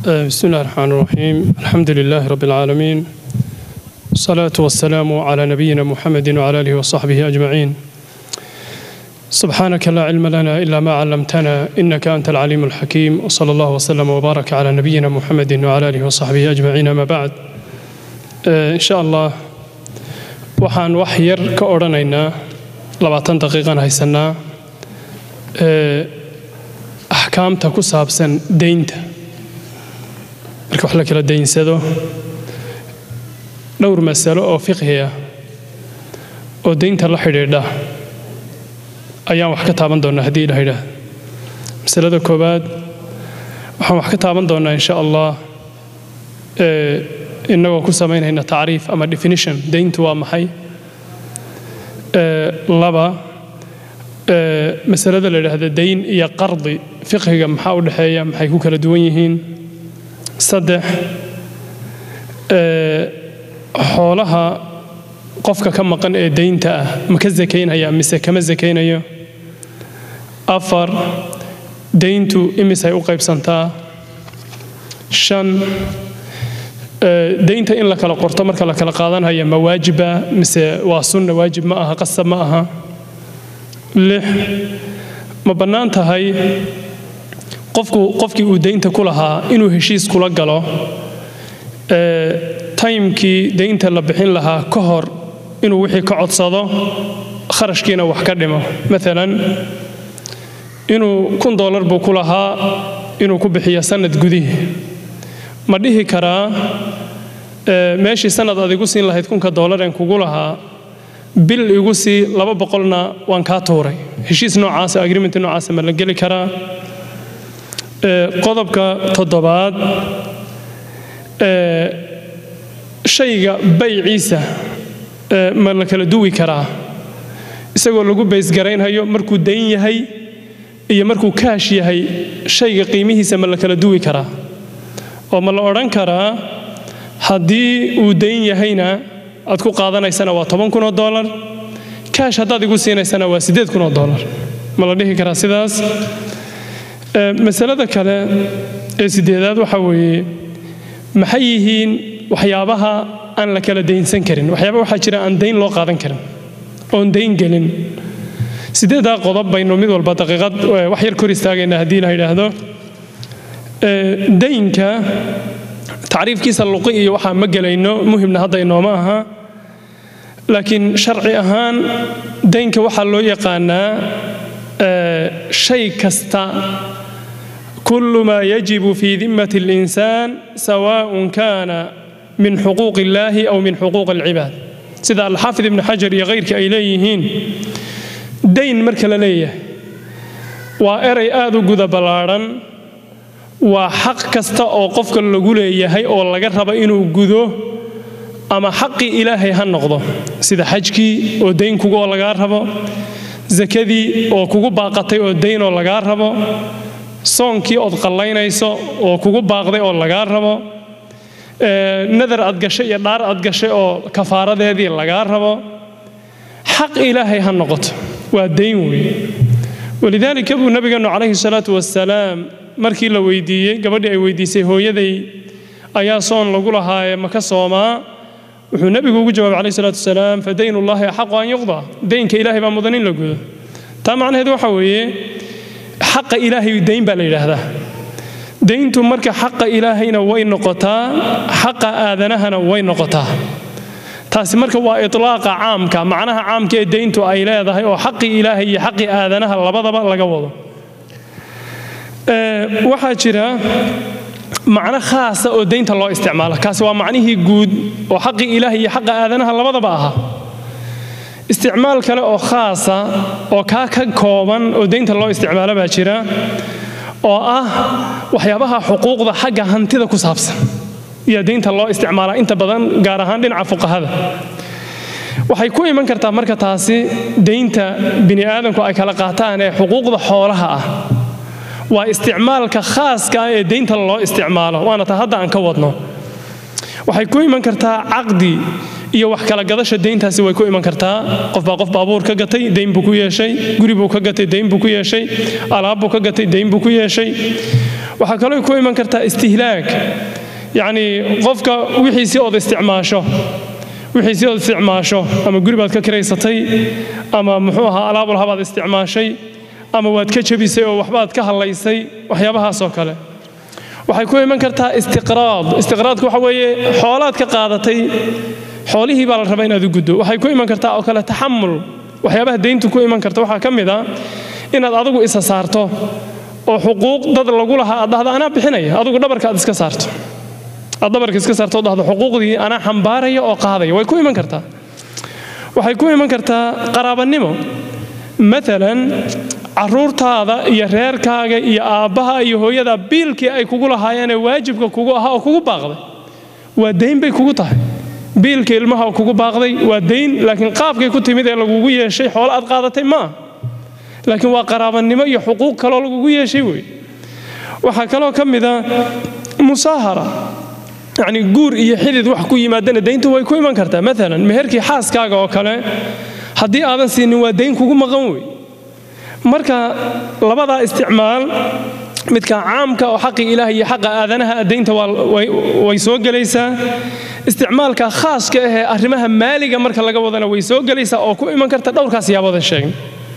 بسم الله الرحمن الرحيم الحمد لله رب العالمين الصلاة والسلام على نبينا محمد وعلى آله وصحبه أجمعين سبحانك لا علم لنا إلا ما علمتنا إنك أنت العليم الحكيم وصلى الله وسلم وبارك على نبينا محمد وعلى آله وصحبه أجمعين ما بعد إن شاء الله waxaan wax yar ka odhanaynaa labaatan daqiiqan haysanaa axkaamta ku saabsan deynta marka wax la kala daynsado dhowr masalo oo fiqhi ah oo deynta la xidhiidha ayaan wax ka taaban doonnaa haddii ila yidhaah masalada koowaad waxaan wax ka taaban doonnaa insha allah innagoo ku samaynayna tacriif ama definition deyntu waa maxay laba masalada la yidhaahda dayn iyo qardi fiqhiga maxaa u dhexeeya maxay ku kala duwan yihiin saddex xoolaha qofka ka maqan ee deynta ah ma ka sakaynaya mise kama sakaynayo afar deyntu imisay u qaybsantaa shan deynta in la kala qorto marka la kala qaadanaya ma waajiba mise waa sunna waajib ma aha qasab ma aha lix ma bannaan tahay qofku qofkii uu deynta ku lahaa inuu heshiis kula galo taymkii deynta la bixin lahaa ka hor inuu wixii ka codsado kharashkiina wax ka dhimo maalan inuu kun doolar buu ku lahaa inuu ku bixiyo sanad gudihii ma dhihi karaa meeshii sanad aad igu siin lahayd kunka doolareen kugu lahaa bil igu sii laba boqolna waan kaa tuuray heshiis noocaasa agreement noocaasa ma la geli karaa qodobka toddobaad shayga bayciisa ma la kala duwi karaa isagoo lagu baysgaraynhayo markuu dayn yahay iyo markuu kaash yahay shayga qiimihiisa ma la kala duwi karaa oo ma la odhan karaa haddii uu dayn yahayna aad ku qaadanaysana waa toban kunoo doolar kaash haddaad igu siinaysana waa siddeed kunoo doolar ma la dhihi karaa sidaas masalada kale ee siddeedaad waxaa weeye maxay yihiin waxyaabaha aan la kala daynsan karin waxyaaba waxaa jira aan dayn loo qaadan karin oon dayn gelin siddeeddaa qodob baynu mid walba daqiiqad wax yar kor istaagaynaa haddii la yidhaahdo daynka tacriifkiisa luqi iyo waxaa ma gelayno muhimna hadda inooma aha laakiin sharci ahaan daynka waxaa loo yaqaanaa shay kasta kullu maa yajibu fii dimmati alinsaan sawaaءun kaana min xuquuq illaahi aw min xuquuq alcibaad sida alxaafid ibnu xajar iyo kayrkii ay leeyihiin dayn marka la leeyahay waa eray aad u guda ballaadhan waa xaq kasta oo qofka lagu leeyahay oo laga rabo inuu gudo ama xaqii ilaahay ha noqdo sida xajkii oo dayn kugu oo lagaa rabo sakadii oo kugu baaqatay oo dayn oo lagaa rabo soonkii ood qallaynayso oo kugu baaqday oo lagaa rabo nadar aad gashay iyo dhaar aad gashay oo kafaaradeedii lagaa rabo xaq ilaahay ha noqoto waa dayn weeye walidaalika buu nabigeennu calayhi salaatu wasalaam markii la weydiiyey gabadhii ay weydiisay hooyaday ayaa soon lagu lahaaye maka soomaa wuxuu nebigu ugu jawaabay calayhi salaatu wasalaam fa daynullaahi axaqu an yuqda daynka ilaahay baa mudan in la gudo taa macnaheedu waxa weeye xaqa ilaahay dayn baa la yidhaahdaa dayntu marka xaqa ilaahayna way noqotaa xaqa aadanahana way noqotaa taasi marka waa itlaaqa caamka macnaha caamka ee dayntu ay leedahay oo xaqii ilaahay iyo xaqii aadanaha labadaba laga wado waxaa jira macno khaasa oo daynta loo isticmaala kaasi waa macnihii guud oo xaqii ilaahay iyo xaqa aadanaha labadaba ahaa isticmaal kale oo khaasa oo kaa ka kooban oo daynta loo isticmaalo baa jira oo ah waxyaabaha xuquuqda xagga hantida ku saabsan iyo daynta loo isticmaalaa inta badan gaar ahaan dhinaca fuqahada waxay ku iman kartaa marka taasi daynta bini aadamku ay kala qaataan ee xuquuqda xoolaha ah waa isticmaalka khaaska ah ee daynta loo isticmaalo waana ta hadda aan ka wadno waxay ku iman kartaa caqdi iyo wax kala gadasha deyntaasi way ku iman kartaa qofbaa qof baabuur ka gatay deyn buu ku yeeshay guri buu ka gatay deyn buu ku yeeshay alaab buu ka gatay deyn buu ku yeeshay waxaa kaloo ku iman kartaa istihlaag yacni qofka wixiisii ood isticmaasho wixiisii ood isticmaasho ama guri baad ka kiraysatay ama muxuu ahaa alaabul habaad isticmaashay ama waad ka jebisay oo waxbaad ka hadlaysay waxyaabahaasoo kale waxay ku iman kartaa istiqraad istiqraadku waxa weeye xoolaad ka qaadatay xoolihii baa la rabaa inaad u guddo waxay ku iman kartaa oo kale taxamul waxyaabaha deyntu ku iman karta waxaa ka mid a inaad adigu isa saarto oo xuquuq dad lagu lahaa aad dhahdo anaa bixinaya adigu dhabarka aad iska saarto aad dhabarka iska saarto oo dhahdo xuquuqdii anaa xambaaraya oo qaadaya way ku iman kartaa waxay ku iman kartaa qaraabanimo maalan caruurtaada iyo reerkaaga iyo aabbaha iyo hooyada biilkii ay kugu lahaayeenee waajibka kugu ahaa oo kugu baaqday waa dayn bay kugu tahay biilka ilmaha oo kugu baaqday waa dayn laakiin qaabkay ku timid ee lagugu yeeshay xoolo aad qaadatay ma aha laakiin waa qaraabanimo iyo xuquuq kaloo lagugu yeeshay wey waxaa kaloo ka mid a musaahara yacni guur iyo xidid wax ku yimaadana dayntu way ku iman kartaa maalan meherkii xaaskaaga oo kale haddii aadan siinin waa dayn kugu maqan wey marka labadaa isticmaal midka caamka oo xaqi ilaah iyo xaqa aadanaha daynta way soo gelaysaa isticmaalka khaaska ahee arrimaha maaliga marka laga wadana way soo gelaysaa oo ku iman karta dhowrkaas yaaboodan sheegn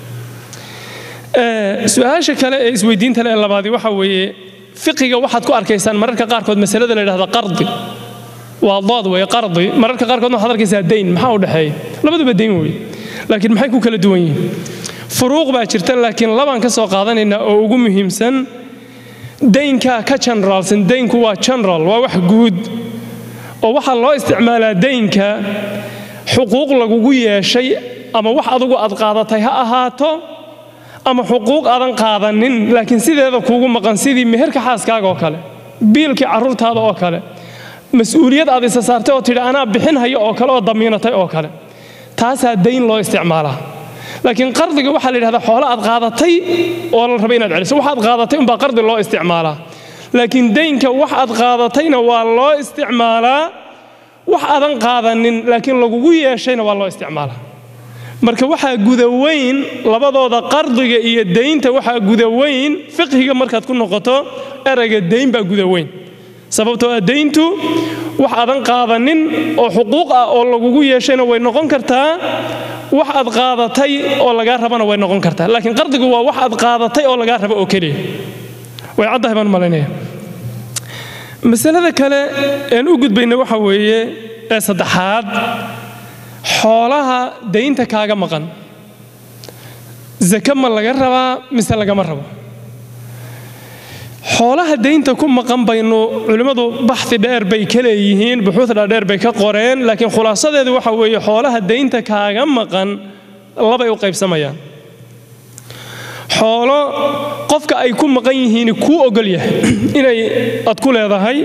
su-aasha kale ee isweydiinta le labaadi waxa weeye fiqiga waxaad ku arkaysaan mararka qaarkood masalada la yidhahda qardi waa dood wey qardi mararka qaarkoodna waxaad arkaysaa dayn maxaa u dhexeeya labaduba dayn wey laakiin maxay ku kala duwan yihiin furuuq baa jirta laakiin labaan ka soo qaadanaynaa oo ugu muhiimsan daynka ka generalsan daynku waa general waa wax guud oo waxaa loo isticmaalaa daynka xuquuq lagugu yeeshay ama wax adugu aad qaadatay ha ahaato ama xuquuq aadan qaadanin laakiin sideeda kuugu maqan sidii meherka xaaskaaga oo kale biilkii carruurtaada oo kale mas-uuliyad aad isa saartay oo tidhi anaa bixinhayo oo kale oo damiinatay oo kale taasaa dayn loo isticmaalaa laakiin qardiga waxaa la yidhahdaa xoolo aad qaadatay oo la raba inaad celiso wax aad qaadatay umbaa qardi loo isticmaalaa laakiin daynka wax aad qaadatayna waa loo isticmaalaa wax aadan qaadanin laakiin lagugu yeeshayna waa loo isticmaalaa marka waxaa gudaweyn labadooda qardiga iyo daynta waxaa gudaweyn fiqhiga markaad ku noqoto erayga dayn baa gudaweyn sababtoo ah dayntu wax aadan qaadanin oo xuquuq ah oo lagugu yeeshayna way noqon kartaa wax aad qaadatay oo lagaa rabana way noqon kartaa laakiin qardigu waa wax aad qaadatay oo lagaa rabo oo keliya way caddahay baan malaynaya masalada kale een u gudbayna waxa weeye ee saddexaad xoolaha daynta kaaga maqan zake ma laga rabaa mise lagama rabo xoolaha daynta ku maqan baynu culimmadu baxi dheer bay ka leeyihiin buxuuda dheer bay ka qoreen laakiin khulaasadeedu waxa weeye xoolaha daynta kaaga maqan labay u qaybsamayaan xoolo qofka ay ku maqan yihiin kuu ogol yahay inay ad ku leedahay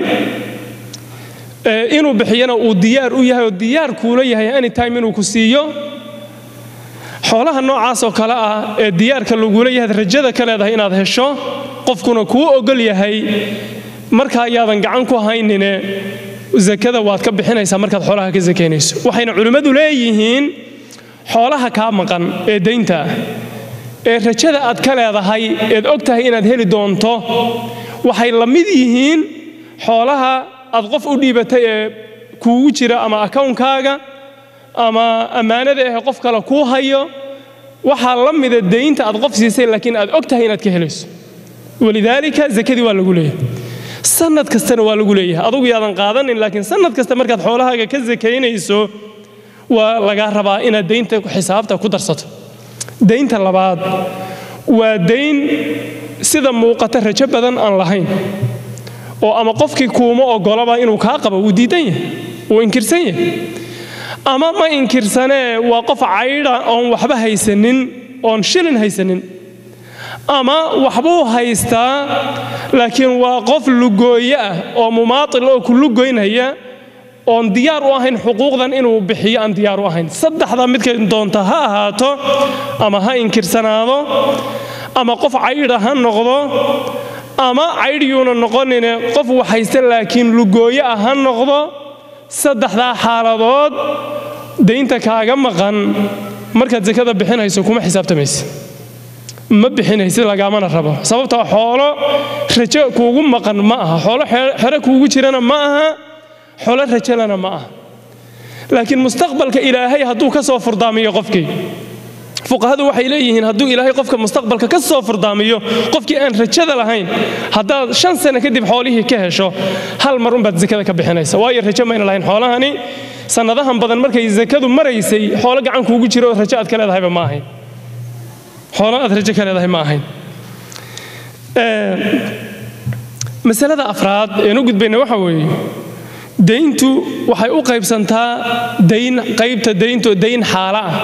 inuu bixiyana uu diyaar u yahay oo diyaar kuula yahay anytime inuu ku siiyo xoolaha noocaasoo kale ah ee diyaarka lagula yahay rajada ka leedahay inaad hesho qofkuna kuu ogol yahay markaa ayaadan gacan ku haynine zakada waad ka bixinaysaa markaad xoolaha ka sakaynayso waxayna culimmadu leeyihiin xoolaha kaa maqan ee daynta ah ee rajada aad ka leedahay eed og tahay inaad heli doonto waxay la mid yihiin xoolaha aad qof u dhiibatay ee kuugu jira ama akawnkaaga ama ammaanada ah qof kale kuu hayo waxaa la mida daynta aad qof siisay laakiin aad og tahay inaad ka helayso walidaalika zakadii waa lagu leeyahay sanad kastana waa lagu leeyahay adugu yaadan qaadanin laakiin sanad kasta markaad xoolahaaga ka sakaynayso waa lagaa rabaa inaad daynta xisaabta ku darsato daynta labaad waa dayn sida muuqata rajo badan aan lahayn oo ama qofkii kuuma ogolaba inuu kaa qabo wuu diidan yahay wuu inkirsan yahay ama ma inkirsanee waa qof caydha oon waxba haysanin oon shilin haysanin ama waxbuu haystaa laakiin waa qof lugooye ah oo mumaatil oo ku lugoynaya oon diyaar u ahayn xuquuqdan inuu bixiyo aan diyaar u ahayn saddexda midkay doonta ha ahaato ama ha inkirsanaado ama qof caydha ha noqdo ama caydhyuuna noqonine qof wax haysta laakiin lugooye ah ha noqdo saddexdaa xaaladood daynta kaaga maqan markaad sakada bixinayso kuma xisaabtamaysa ma bixinaysid lagaamana rabo sababtoo xoolo rajo kuugu maqan ma aha xoolo xero kuugu jirana ma aha xoolo rajalana ma aha laakiin mustaqbalka ilaahay hadduu ka soo furdaamiyo qofkii fuqahadu waxay leeyihiin hadduu ilaahay qofka mustaqbalka ka soo furdaamiyo qofkii aan rajada lahayn haddaad shan sano kadib xoolihii ka hesho hal mar unbaad sakada ka bixinaysa waayo rajo mayna lahayn xoolahani sannadahan badan markay sakadu maraysay xoolo gacan kuugu jiro oo rajo aad ka leedahayba ma ahayn xoolo aad rajo ka leedahay ma ahayn masalada afraad een u gudbayna waxa weeye dayntu waxay u qaybsantaa dayn qaybta daynto dayn xaala ah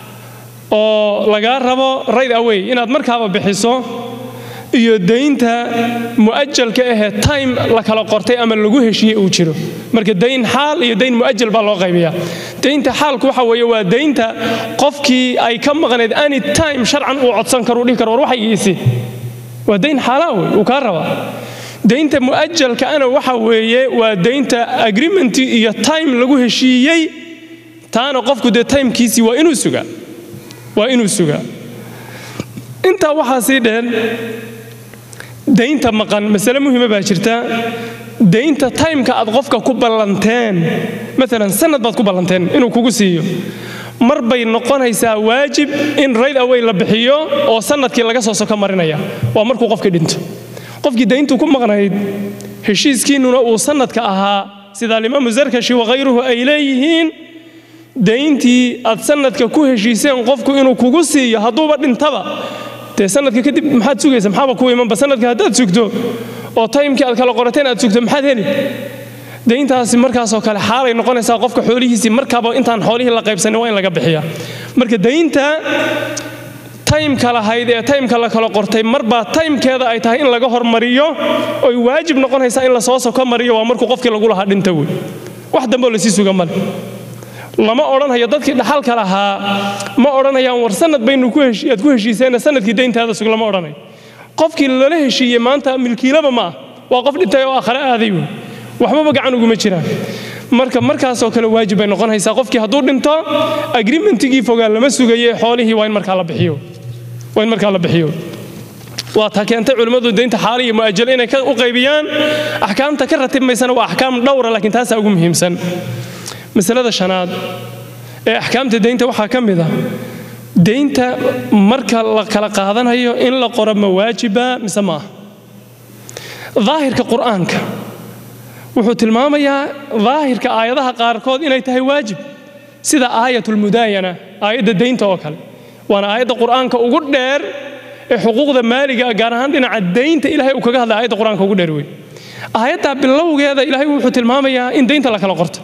oo lagaa rabo right away inaad markaaba bixiso iyo daynta mu'ajalka ahee time la kala qortay ama lagu heshiiyey uu jiro marka dayn xaal iyo dayn mu'ajal baa loo qaybiyaa daynta xaalku waxa weeye waa daynta qofkii ay ka maqnayd any time sharcan uu codsan karo uu dhihi karo war waxaygiisi waa dayn xaalaa wey uu kaa rabaa daynta mu'ajalka ana waxa weeye waa daynta agreementii iyo time lagu heshiiyey taana qofku dee timekiisii waa inuu sugaa waa inuu sugaa intaa waxaa sii dheer daynta maqan masale muhiima baa jirta daynta timeka aad qofka ku ballanteen maalan sanad baad ku ballanteen inuu kugu siiyo mar bay noqonaysaa waajib in rayd away la bixiyo oo sanadkii laga soo soko marinaya waa markuu qofkii dhinto qofkii dayntu ku maqnayd heshiiskiinnuna uu sanadka ahaa sida alimaamu zarkashi wakhayruhu ay leeyihiin dayntii aad sanadka ku heshiiseen qofku inuu kugu siiyo hadduuba dhintaba dee sanadka kadib maxaad sugaysa maxaaba ku imanba sanadka haddaad sugto oo taymkii aad kala qorateen aad sugto maxaad heli dayntaasi markaasoo kale xaalay noqonaysaa qofka xoolihiisii markaaba intaan xoolihii la qaybsanin waa in laga bixiya marka daynta taymka lahayd ee taymka la kala qortay marbaa taymkeeda ay tahay in laga hormariyo oy waajib noqonaysaa in lasoo soko mariyo waa markuu qofkii lagu lahaa dhinta wey wax dambeoo lasii suga male lama odhanhayo dadkii dhaxalka lahaa ma odhanayaan war sanad baynu aad ku heshiiseen sanadkii dayntaada sug lama odhanayo qofkii lala heshiiyey maanta milkiilaba ma ah waa qof dhintay oo aakhare aaday wey waxbaba gacan uguma jiraan marka markaasoo kale waajib bay noqonaysaa qofkii hadduu dhinto agreementigii fogaa lama sugaye xoolihii waa in markaa la bixiyo waa in markaa la bixiyo waa ta keentay culimmadu daynta xaali iyo mu'ajalo inay u qaybiyaan axkaamta ka ratibmaysana waa axkaam dhowra laakiin taasaa ugu muhiimsan masalada shanaad ee axkaamta daynta waxaa ka mid a daynta marka la kala qaadanayo in la qoro ma waajiba mise ma ah daahirka qur'aanka wuxuu tilmaamayaa daahirka aayadaha qaarkood inay tahay waajib sida aayatulmudaayana aayadda daynta oo kale waana aayadda qur'aanka ugu dheer ee xuquuqda maaliga gaar ahaan dhinaca daynta ilahay uu kaga hadlay aayadda qur'aanka ugu dheer wey aayaddaa bilowgeeda ilahay wuxuu tilmaamayaa in daynta la kala qorto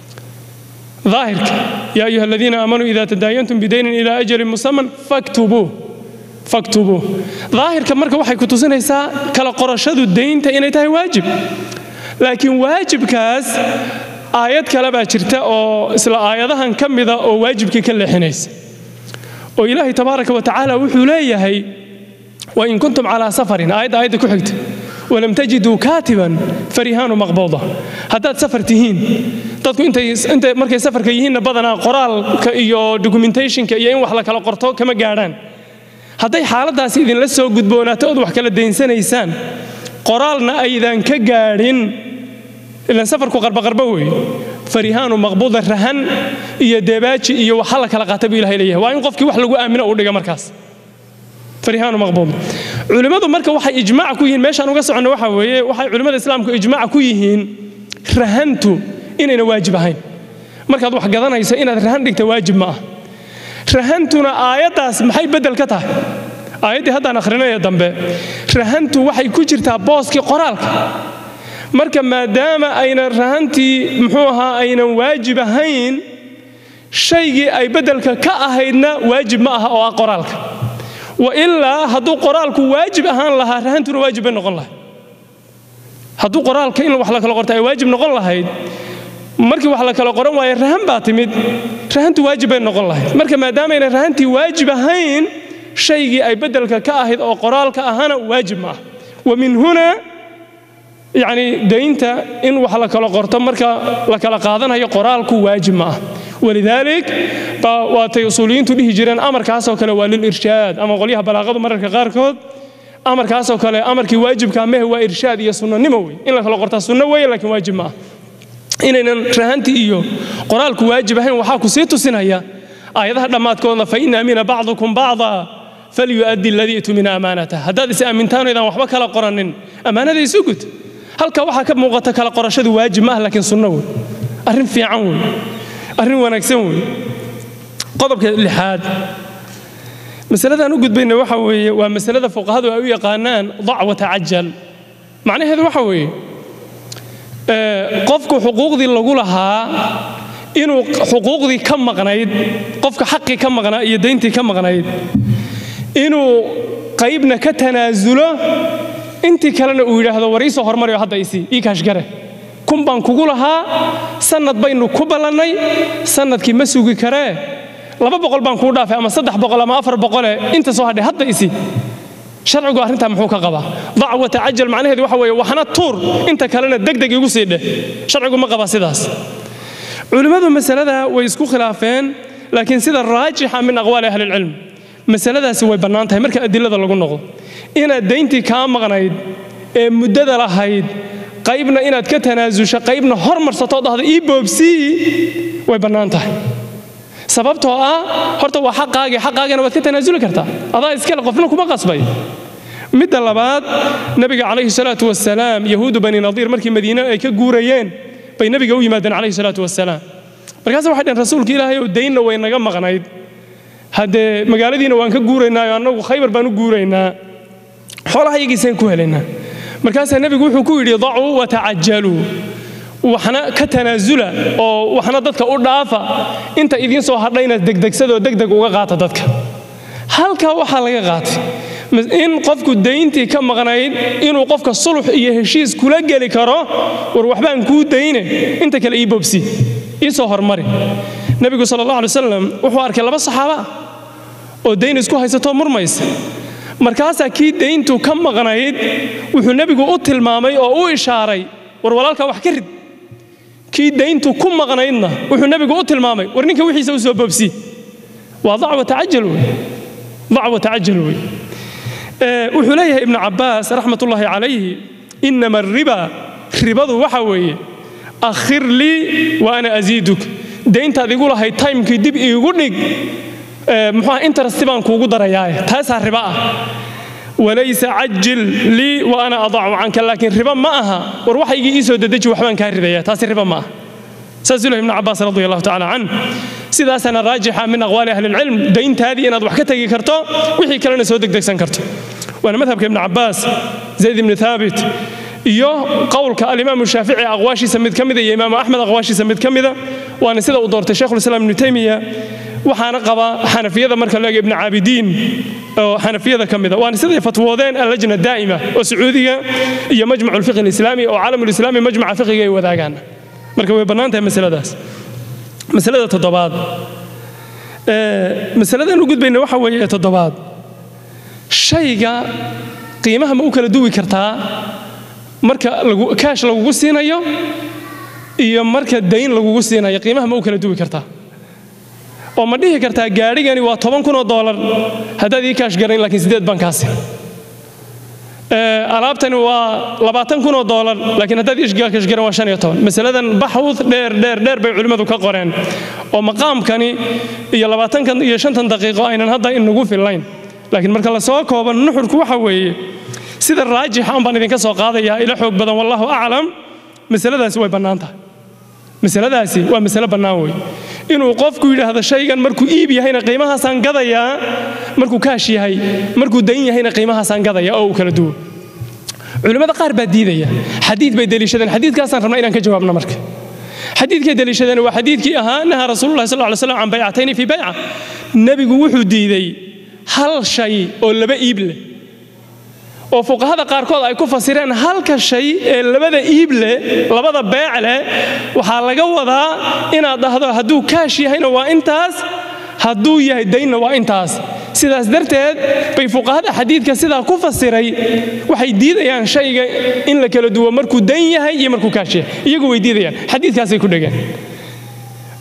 ظاهرك يا أيها الذين آمنوا إذا تداينتم بدين إلى أجل مسمى فاكتبوه فاكتبوه ظاهرك مركب waxay ku tusinaysaa kala qorashadu deynta inay tahay waajib laakiin waajibkaas aayad kale baa jirta oo isla aayadahan ka mida oo waajibkii ka leexinaysa oo ilaahay tabaaraka wa tacaala wuxuu leeyahay wain kuntum calaa safarin aayadda aayadda ku xigta walam tajiduu kaatiban farihaanu maqbuuda haddaad safar tihiin dadku intay markay safarka yihiinna badanaa qoraalka iyo documentationka iyo in wax la kala qorto kama gaadhaan hadday xaaladdaasi idinla soo gudboonaato ood wax kala daynsanaysaan qoraalna aydan ka gaadhin ilan safarku qarbaqarba weeye farihaanu maqbuuda rahan iyo deebaaji iyo waxa la kala qaata buu ilahay leeyahay waa in qofkii wax lagu aamino uu dhiga markaas farihaanu maqbuud culimmadu marka waxay ijmaac ku yihiin meeshaan uga soconno waxa weeye waxay culimmada islaamku ijmaac ku yihiin rahantu inayna waajib ahayn markaad wax gadanayso inaad rahan dhigta waajib ma ah rahantuna aayaddaas maxay beddel ka tahay aayaddii haddaan akhrinaya dambe rahantu waxay ku jirtaa booskii qoraalka marka maadaama aynan rahantii muxuu ahaa aynan waajib ahayn shaygii ay beddelka ka ahaydna waajib ma aha oo ah qoraalka wa ilaa hadduu qoraalku waajib ahaan lahaa rahantuna waajib bay noqon lahayd hadduu qoraalka in wax la kala qorta ay waajib noqon lahayd markii wax la kala qoran waaye rahan baa timid rahantu waajib bay noqon lahayd marka maadaamayna rahantii waajib ahayn shaygii ay beddelka ka ahayd oo qoraalka ahana waajib ma ah wa min huna yacni daynta in wax la kala qorto marka la kala qaadanayo qoraalku waajib ma ah walidaalik baa waatay usuuliyiintu dhihi jireen amarkaasoo kale waa lilirshaad ama qolyaha balaaqadu mararka qaarkood amarkaasoo kale amarkii waajibka mehe waa irshaad iyo sunnanimo wey in la kala qortaa sunno weeye laakiin waajib ma ah inaynan rahantii iyo qoraalku waajib ahayn waxaa ku sii tusinaya aayadaha dhammaadkoodna fa in amina bacdukum bacda falyu'addi aladii itumina amaanatah haddaad is aamintaan oydaan waxba kala qoranin ammaanada isu gud halka waxaa ka muuqata kala qorashadu waajib ma ah laakiin sunno wey arrin fiican wey arrin wanaagsan wey qodobka lixaad masaladaan u gudbayna waxa weeye waa masalada fuqahadu ay u yaqaanaan dac wa tacajal macnaheedu waxa weeye qofku xuquuqdii lagu lahaa inuu xuquuqdii ka maqnayd qofka xaqii ka maqnaa iyo dayntii ka maqnayd inuu qaybna ka tanaasulo intii kalena uu yidhaahdo war iisoo hormariyo hadda isii ii kaashgare kun baan kugu lahaa sannad baynu ku ballannay sannadkii ma sugi karee laba boqol baan kuu dhaafay ama saddex boqol ama afar boqole inta soo hadhay hadda isi sharcigu arrintaa muxuu ka qabaa dac wa tacajal macnaheedu waxa weeye waxna tuur inta kalena degdeg igu sii dheh sharcigu ma qabaa sidaas culimmadu masalada way isku khilaafeen laakiin sida raajixa min aqwaali ahlilcilm masaladaasi way bannaan tahay marka adilada lagu noqdo inaad dayntii kaa maqnayd ee muddada lahayd qaybna inaad ka tanaasusho qaybna hormarsato dhahda ii boobsii way bannaan tahay sababtoo ah horta waa xaqaagii xaqaagana waad ka tanaasuli kartaa adaa iskale qofna kuma qasbay midda labaad nabiga calayhi salaatu wasalaam yahuudu bani nadiir markii madiine ay ka guurayeen bay nabiga u yimaadeen calayhi salaatu wasalaam markaase waxay dhaheen rasuulka ilaahay ow daynna way naga maqnayd haddee magaaladiina waan ka guuraynaayo annagu khaybar baan u guuraynaa xoolahayagiisaan ku helaynaa markaasaa nebigu wuxuu ku yidhi dacuu watacajaluu waxna ka tanaasula oo waxna dadka u dhaafa inta idiin soo hadhayna degdegsadoo degdeg uga qaata dadka halkaa waxaa laga qaatay in qofku dayntii ka maqnayd inuu qofka sulux iyo heshiis kula geli karo war waxbaan kuu dayne inta kale ii bobsi ii soo hormari nebigu sal allah alay wasalam wuxuu arkay laba saxaaba ah oo dayn isku haysatoo murmaysa markaasaa kii dayntu ka maqnayd wuxuu nebigu u tilmaamay oo u ishaaray war walaalkaa wax ka rid kii dayntu ku maqnaydna wuxuu nebigu u tilmaamay war ninka wixiisa u soo boobsi waa dacwa tacajal wey dacwa tacajal wey wuxuu leeyahay ibnu cabbaas raxmatullaahi calayhi inama ariba ribadu waxa weeye akhir lii wa ana asiiduk dayntaad igu lahayd taymkii dib iigu dhig muxuuha interesti baan kuugu darayaaye taasaa riba ah walaysa cajil lii wa ana adacu canka laakiin riba ma aha war waxaygii ii soo dedeji waxbaan kaa ridaya taasi riba ma aha saasuu lehy ibnu cabbaas radi allahu tacala can sidaasana raajixa min aqwaali ahli ilcilm dayntaadii inaad wax ka tegi karto wixii kalena soo degdegsan karto waana madhabka ibnu cabbaas zayd ibni thaabit iyo qowlka alimaamu shaafici aqwaashiisa mid ka mida iyo imaamu axmed aqwaashiisa mid ka mida waana sida uu doortay sheikhulislaam ibnu taymiya waxaana qaba xanafiyada marka laega ibnu caabidiin oo xanafiyada ka mida waana siday fatwoodeen allajna daa'ima oo sacuudiga iyo majmacu lfiqhi alislaami oo caalamulislaami majmaca fiqiga ay wadaagaan marka way bannaan tahay masaladaas masalada toddobaad masaladan u gudbayna waxa weeye toddobaad shayga qiimaha ma u kala duwi kartaa marka kaash lagugu siinayo iyo marka dayn lagugu siinayo qiimaha ma u kala duwi kartaa oo ma dhihi kartaa gaadhigani waa toban kunoo doolar haddaad ii kaash garayn laakiin siddeed baan kaasi alaabtani waa labaatan kunoo doolar laakiin haddaad ii kaash garan waa shan iyo toban masaladan baxwud dheer dheer dheer bay culimmadu ka qoreen oo maqaamkani iyo labaatankan iyo shantan daqiiqo aynan hadda inagu fillayn laakiin marka la soo koobo nuxurku waxa weeye sida raajixa un baan idinka soo qaadayaa ila xoog badan wallahu aclam masaladaasi way bannaan tahay masaladaasi waa masale bannaan wey inuu qofku yidhaahdo shaygan markuu iib yahayna qiimahaasaan gadayaa markuu kaash yahay markuu dayn yahayna qiimahaasaan gadaya oo uu kala duwo culimmada qaar baa diidaya xadiid bay deliishadeen xadiidkaasaan rabnaa inaan ka jawaabno marka xadiidkay deliishadeen waa xadiidkii ahaa nahaa rasuulullahi sal ly slam can baycatayni fii bayca nebigu wuxuu diiday hal shay oo laba iib leh oo fuqahada qaarkood ay ku fasireen halka shay ee labada iib leh labada beec leh waxaa laga wadaa inaad dhahdo hadduu kaash yahayna waa intaas hadduu yahay daynna waa intaas sidaas darteed bay fuqahada xadiidka sidaa ku fasiray waxay diidayaan shayga in la kala duwo markuu dayn yahay iyo markuu kaash yahay iyagu way diidayaan xadiidkaasay ku dhegeen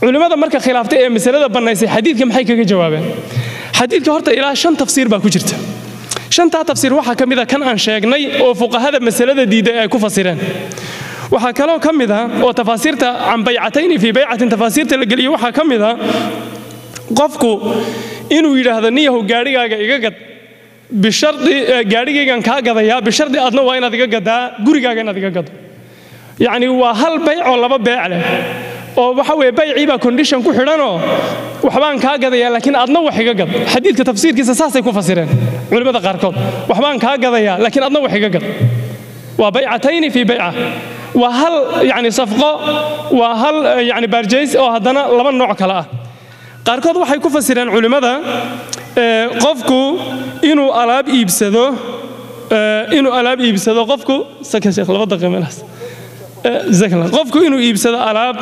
culimmada marka khilaaftay ee masalada bannaysay xadiidka maxay kaga jawaabeen xadiidka horta ilaa shan tafsiir baa ku jirta shantaa tafsiir waxaa ka mid a kan aan sheegnay oo fuqahada masalada diiday ay ku fasireen waxaa kaloo ka mid a oo tafaasiirta can baycatayni fii baycatin tafaasiirta la geliyo waxaa ka mid a qofku inuu yidhaahdo niyahow gaadhigaaga iga gad bishardi gaadhigaygan kaa gadayaa bishardi adna waa inaad iga gadaa gurigaaga inaad iga gado yacni waa hal bayc oo laba beec leh oo waxa weeye baycii baa condition ku xidhanoo waxbaan kaa gadayaa laakiin adna wax iga gad xadiidka tafsiirkiisa saasay ku fasireen culimmada qaarkood waxbaan kaa gadayaa laakiin adna wax iga gad waa baycatayni fii bayca waa hal yani safqo waa hal yani baarjays oo haddana laba nooc kale ah qaarkood waxay ku fasireen culimmada qofku inuu alaab iibsado inuu alaab iibsado qofku saka sheekh laba daqiiqa meelahaas jazakallah qofku inuu iibsado alaab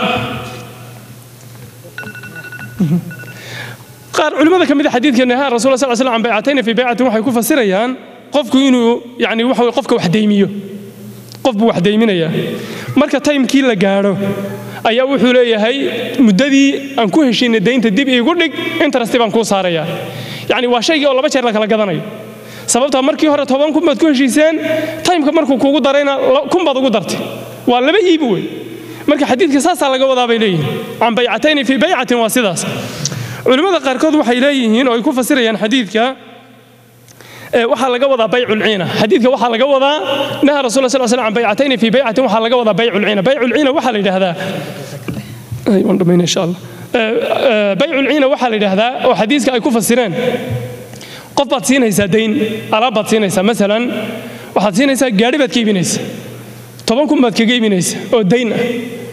qaar culimmada ka mid a xadiidka nahaa rasul sal slam can baycatayni fii baycatin waxay ku fasirayaan qofku inuu yani waxa weye qofka wax deymiyo qof buu wax deyminayaa marka taymkii la gaadho ayaa wuxuu leeyahay muddadii aan ku heshiinay daynta dib iigu dhig interesti baan kuu saarayaa yacni waa shaygii oo laba jeer la kala gadanayo sababtaa markii hore toban kun baad ku heshiiseen taymka markuu kuugu darayna kun baad ugu dartay waa laba iibi wey marka xadiidka saasaa laga wadaa bay leeyihiin can baycatayni fii baycatin waa sidaas culimmada qaarkood waxay leeyihiin oo ay ku fasirayaan xadiidka waxaa laga wadaa bayculciina xadiidka waxaa laga wadaa naha rasul sal slam can baycatayni fii baycatin waxaa laga wadaa bayculciina bayculciina waxaa la yidhaahdaa waan dhammayna insha allah bayculciina waxaa la yidhaahdaa oo xadiiska ay ku fasireen qof baad siinaysaa dayn alaab baad siinaysaa masalan waxaad siinaysaa gaadhi baad ka iibinaysaa toban kun baad kaga iibinaysaa oo dayn ah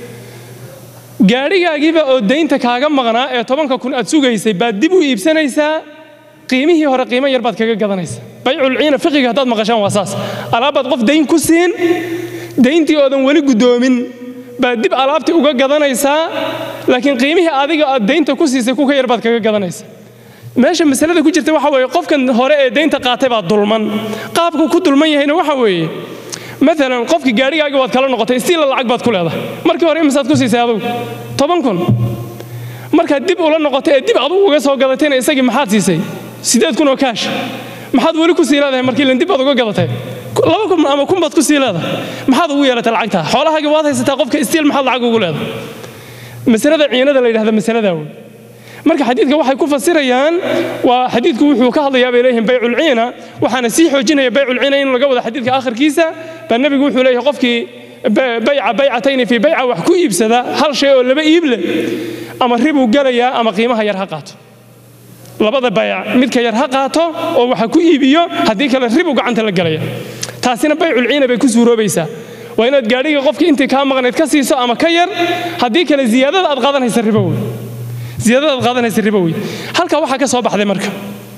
gaadhigaagiiba oo daynta kaaga maqnaa ee tobanka kun aad sugaysay baad dib u iibsanaysaa qiimihii hore qiimo yar baad kaga gadanaysa bayculciina fiqiga haddaad maqashaan waa saas alaabbaad qof dayn ku siin dayntii oodan weli guddoomin baad dib alaabtii uga gadanaysaa laakiin qiimihii adiga aad daynta ku siisay kuka yar baad kaga gadanaysa meesha masalada ku jirta waxa weeye qofkan hore ee daynta qaatay baa dulman qaabku ku dulman yahayna waxa weeye maalan qofkii gaadhigaaga waad kala noqotay istiila lacag baad ku leedahay markii hore imisaad ku siisay adugu toban kun markaad dib ula noqotay ee dib adugu uga soo gadatayna isagii maxaad siisay siddeed kun oo kaash maxaad weli ku sii leedahay markii lan dib baad uga gadatay laba kun ama kun baad ku sii leedahay maxaad ugu yeelatay lacagtaa xoolahaagii waad haysataa qofka istiil maxaad lacag ugu leedahay masalada ciinada la yidhahda masaladaa wey marka xadiidka waxay ku fasirayaan waa xadiidku wuxuu ka hadlayaa bay leeyihiin bayculciina waxaana sii xoojinaya bayculciina in laga wada xadiidka akhirkiisa baa nebigu wuxuu leeyahay qofkii bayca baycatayni fii bayca wax ku iibsada hal shay oo laba iib leh ama ribuu gelayaa ama qiimaha yar ha qaato labada bayc midka yar ha qaato oo waxa ku iibiyo haddii kale ribu gacanta la gelaya taasina bayculciina bay ku suuroobaysaa waa inaad gaadhiga qofkii intii kaa maqnayd ka siiso ama ka yar haddii kale ziyaadada aad qaadanaysa ribo wey ziyaadada aad qaadanaysa ribo wey halkaa waxaa ka soo baxday marka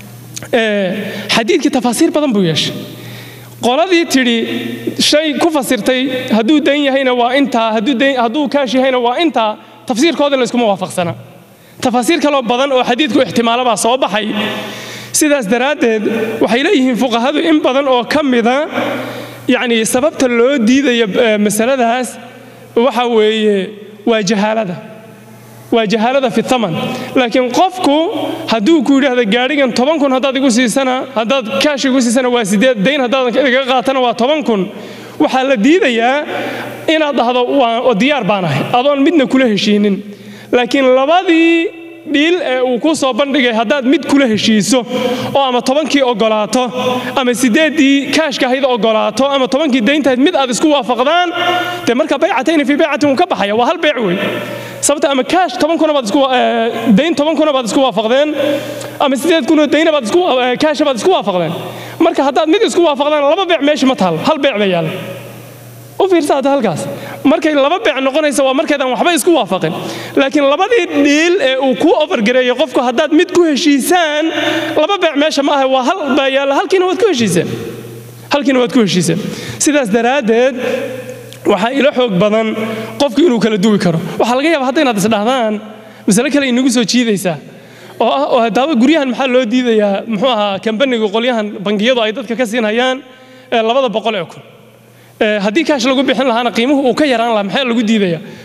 xadiidkii tafaasiir badan buu yeeshay qoladii tidhi shay ku fasirtay hadduu dayn yahayna waa intaa hadduu kaash yahayna waa intaa tafsiirkooda layskuma waafaqsana tafaasiir kaloo badan oo xadiidku ixtimaalo baa soo baxay sidaas daraaddeed waxay leeyihiin fuqahadu in badan oo ka mida yacni sababta loo diidayo masaladaas waxa weeye waa jahaalada waa jahaalada fi thaman laakiin qofku hadduu ku yidhaahdo gaadhigan toban kun haddaad igu siisana haddaad kaash igu siisana waa sideed dayn haddaadan iga qaatana waa toban kun waxaa la diidayaa inaad dhahdo waa diyaar baan ahay adoon midna kula heshiinin laakiin labadii dhiil ee uu ku soo bandhigay haddaad mid kula heshiiso oo ama tobankii ogolaato ama sideeddii kaashka ahayd ogolaato ama tobankii dayntahayd mid aad isku waafaqdaan dee marka baycatayni fii baycatin wuu ka baxaya waa hal beec wey sababta ama kaash toban kuna baad isku dayn toban kuna baad isku waafaqdeen ama sideed kunoo dayna baad isku kaasha baad isku waafaqdeen marka haddaad mid isku waafaqdaan laba beec meesha ma taal hal beec bay yaalla u fiirsa hadda halkaas markay laba beec noqonaysa waa markaydaan waxba isku waafaqin laakiin labadii dhiil ee uu kuu ofargareeyey qofku haddaad mid ku heshiisaan laba beec meesha ma aha waa hal baa yaalla halkiina waad ku heshiiseen halkiina waad ku heshiiseen sidaas daraaddeed waxaa ila xoog badan qofku inuu kala duwi karo waxaa laga yaaba hadda inaad isdhahdaan masale kale inagu soo jiidaysaa oo ah oo haddaaba guryahan maxaa loo diidayaa muxuu ahaa kambaniga qolyahan bangiyadu ay dadka ka siinayaan labada boqol ee kun haddii kaash lagu bixin lahaana qiimuhu uu ka yaraan lahaa maxaa lagu diidaya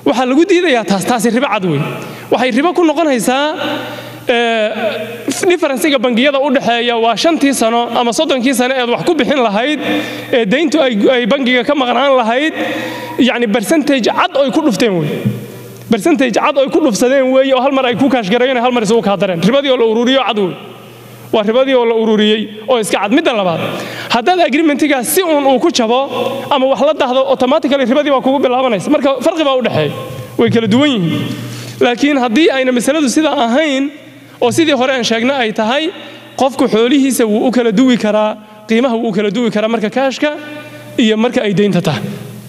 waxaa lagu diidayaa taas taasi ribo cad wey waxay ribo ku noqonaysaa differensiga bangiyada u dhexeeya waa shantii sano ama soddonkii sano eed wax ku bixin lahayd ee dayntu ay bangiga ka maqnaan lahayd yacni percentage cad oy ku dhufteen wey percentage cad oy ku dhufsadeen weeye oo hal mar ay ku kaashgarayeen hal mar isugu kaa dareen ribadii oo la ururiyo cad wey waa ribadii oo la ururiyey oo iska cad midda labaad haddaad agreementigaas si uun uu ku jabo ama wax la dahdo automatically ribadii baa kugu bilaabanaysa marka farqi baa u dhexeeya way kala duwan yihiin laakiin haddii ayna masaladu sidaa ahayn oo sidii hore aan sheegna ay tahay qofku xoolihiisa wuu u kala duwi karaa qiimaha wuu u kala duwi karaa marka kaashka iyo marka ay deynta tahay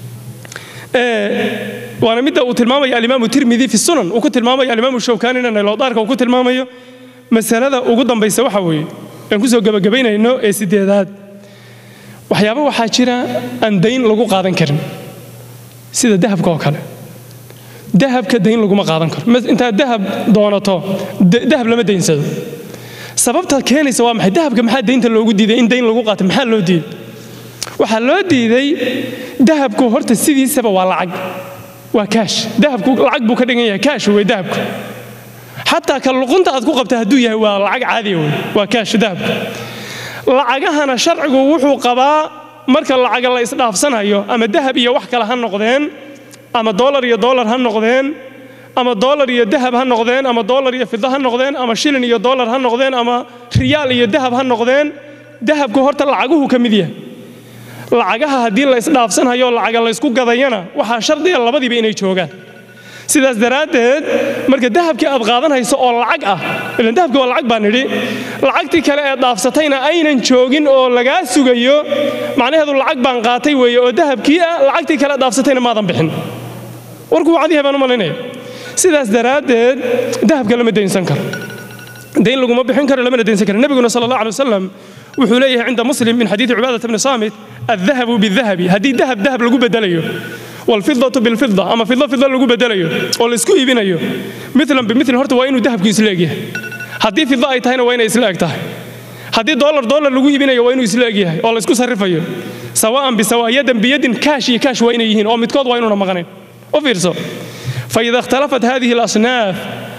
waana midda uu tilmaamaya alimaamu tirmidi fi sunan uu ku tilmaamayo alimaamu shawkanina naylodaarka uu ku tilmaamayo masalada ugu dambaysa waxa weeye aan kusoo gebagabaynayno ee sideedaad waxyaaba waxaa jira aan dayn lagu qaadan karin sida dahabka oo kale dahabka dayn laguma qaadan karo intaad dahab doonato dahab lama daynsado sababta keenaysa waa maxay dahabka maxaa daynta loogu diiday in dayn lagu qaato maxaa loo diiday waxaa loo diiday dahabku horta sidiisaba waa lacag waa kaash dahabku lacag buu ka dhigan yahay kaash wey dahabku xataa ka luqunta aad ku qabta hadduu yahay waa lacag caadiya wey waa kaash dahabku lacagahana sharcigu wuxuu qabaa marka lacaga la isdhaafsanayo ama dahab iyo wax kale ha noqdeen ama dolar iyo dolar ha noqdeen ama dolar iyo dahab ha noqdeen ama dolar iyo fida ha noqdeen ama shilin iyo dolar ha noqdeen ama riyaal iyo dahab ha noqdeen dahabku horta lacaguhu ka mid yahay lacagaha haddii la isdhaafsanhayo lacaga la ysku gadayana waxaa shardiga labadiiba inay joogaan sidaas daraaddeed marka dahabkii aad qaadanayso oo lacag ah ilan dahabki waa lacag baan nidhi lacagtii kale ee dhaafsatayna aynan joogin oo lagaa sugayo macnaheedu lacag baan qaatay weeye oo dahabkii ah lacagtii kale dhaafsatayna maadan bixin warku waa cadiyahay baan u malaynaya sidaas daraaddeed dahabka lama daynsan karo dayn laguma bixin karo lamana daynsan karo nebiguna sala allah alay wasalam wuxuu leeyahay cinda muslim min xadiidi cubaadat bni saamit addahabu bidahabi haddii dahab dahab lagu bedelayo والفضة بالفضة أما فضة فضة لغو بدليو والاسكو إيبينيو مثلا بمثل هرت وينو ذهب كي إسلاقيه هدي فضة أي تهينا وين إسلاق تهي هدي دولار دولار لغو إيبينيو وينو إسلاقيه والاسكو صرفيو سواء بسواء يدا بيد كاش كاش وين يهين أو متكود وينو نمغنين وفيرسو فإذا اختلفت هذه الأصناف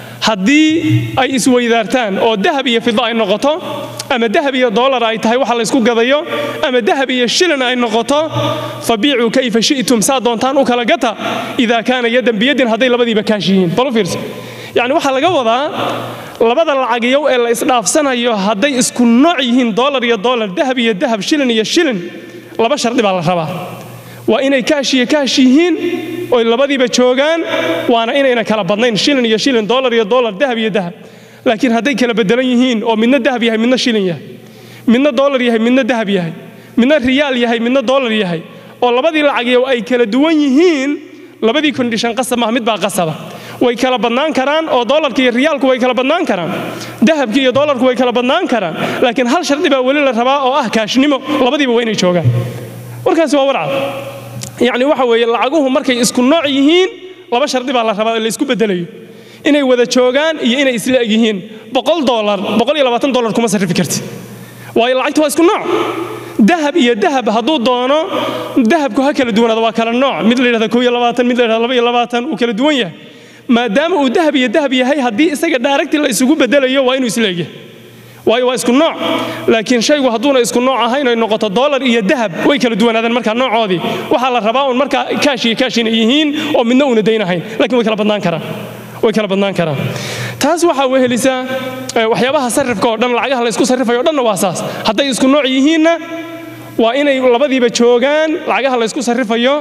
haddii ay isweydaartaan oo dahab iyo fida ay noqoto ama dahab iyo dolar ay tahay waxa la isku gadayo ama dahab iyo shilin ay noqoto fabiicuu kayfa shi'tum saa doontaan u kala gata idaa kaana yadan biyadin hadday labadiiba kaash yihiin bal u fiirso yacni waxaa laga wadaa labada lacagiyow ee la isdhaafsanayo hadday isku nooc yihiin dolar iyo dolar dahab iyo dahab shilin iyo shilin laba shardi baa la rabaa waa inay kaash iyo kaash yihiin oy labadiiba joogaan waana inayna kala badnayn shilin iyo shilin dolar iyo dolar dahab iyo dahab laakiin hadday kala bedelan yihiin oo midna dahab yahay midna shilin yahay midna dolar yahay midna dahab yahay midna riyaal yahay midna dolar yahay oo labadii lacagiyo ay kala duwan yihiin labadii kondishan qasab maaha mid baa qasaba way kala badnaan karaan oo dolarka iyo riyaalku way kala badnaan karaan dahabki iyo dolarku way kala badnaan karaan laakiin hal shardi baa weli la rabaa oo ah kaashnimo labadiiba waa inay joogaan warkaasi waa warcad yacni waxa weeye lacaguhu markay isku nooc yihiin laba shardi baa la rabaa la isku bedelayo inay wada joogaan iyo inay isla eg yihiin boqol dolar boqol iyo labaatan dolar kuma sarrifi kartid waayo lacagtu waa isku nooc dahab iyo dahab hadduu doono dahabku ha kala duwanaado waa kala nooc mid la yidhahda koo iyo labaatan mid la yidhahda laba iyo labaatan uu kala duwan yahay maadaama uu dahab iyo dahab yahay haddii isaga dhaaregti la isugu bedelayo waa inuu isla egyahay waayo waa isku nooc laakiin shaygu hadduuna isku nooc ahayn ay noqoto dolar iyo dahab way kala duwanaadeen markaa noocoodii waxaa la rabaa un markaa kaash iyo kaash inay yihiin oo midna uuna daynahayn lakiin way kala badnaan karaan way kala badnaan karaan taas waxaa wehelisaa waxyaabaha sarrifka oo dhan lacagaha la isku sarrifayo o dhanna waa saas hadday isku nooc yihiinna waa inay labadiiba joogaan lacagaha la isku sarrifayo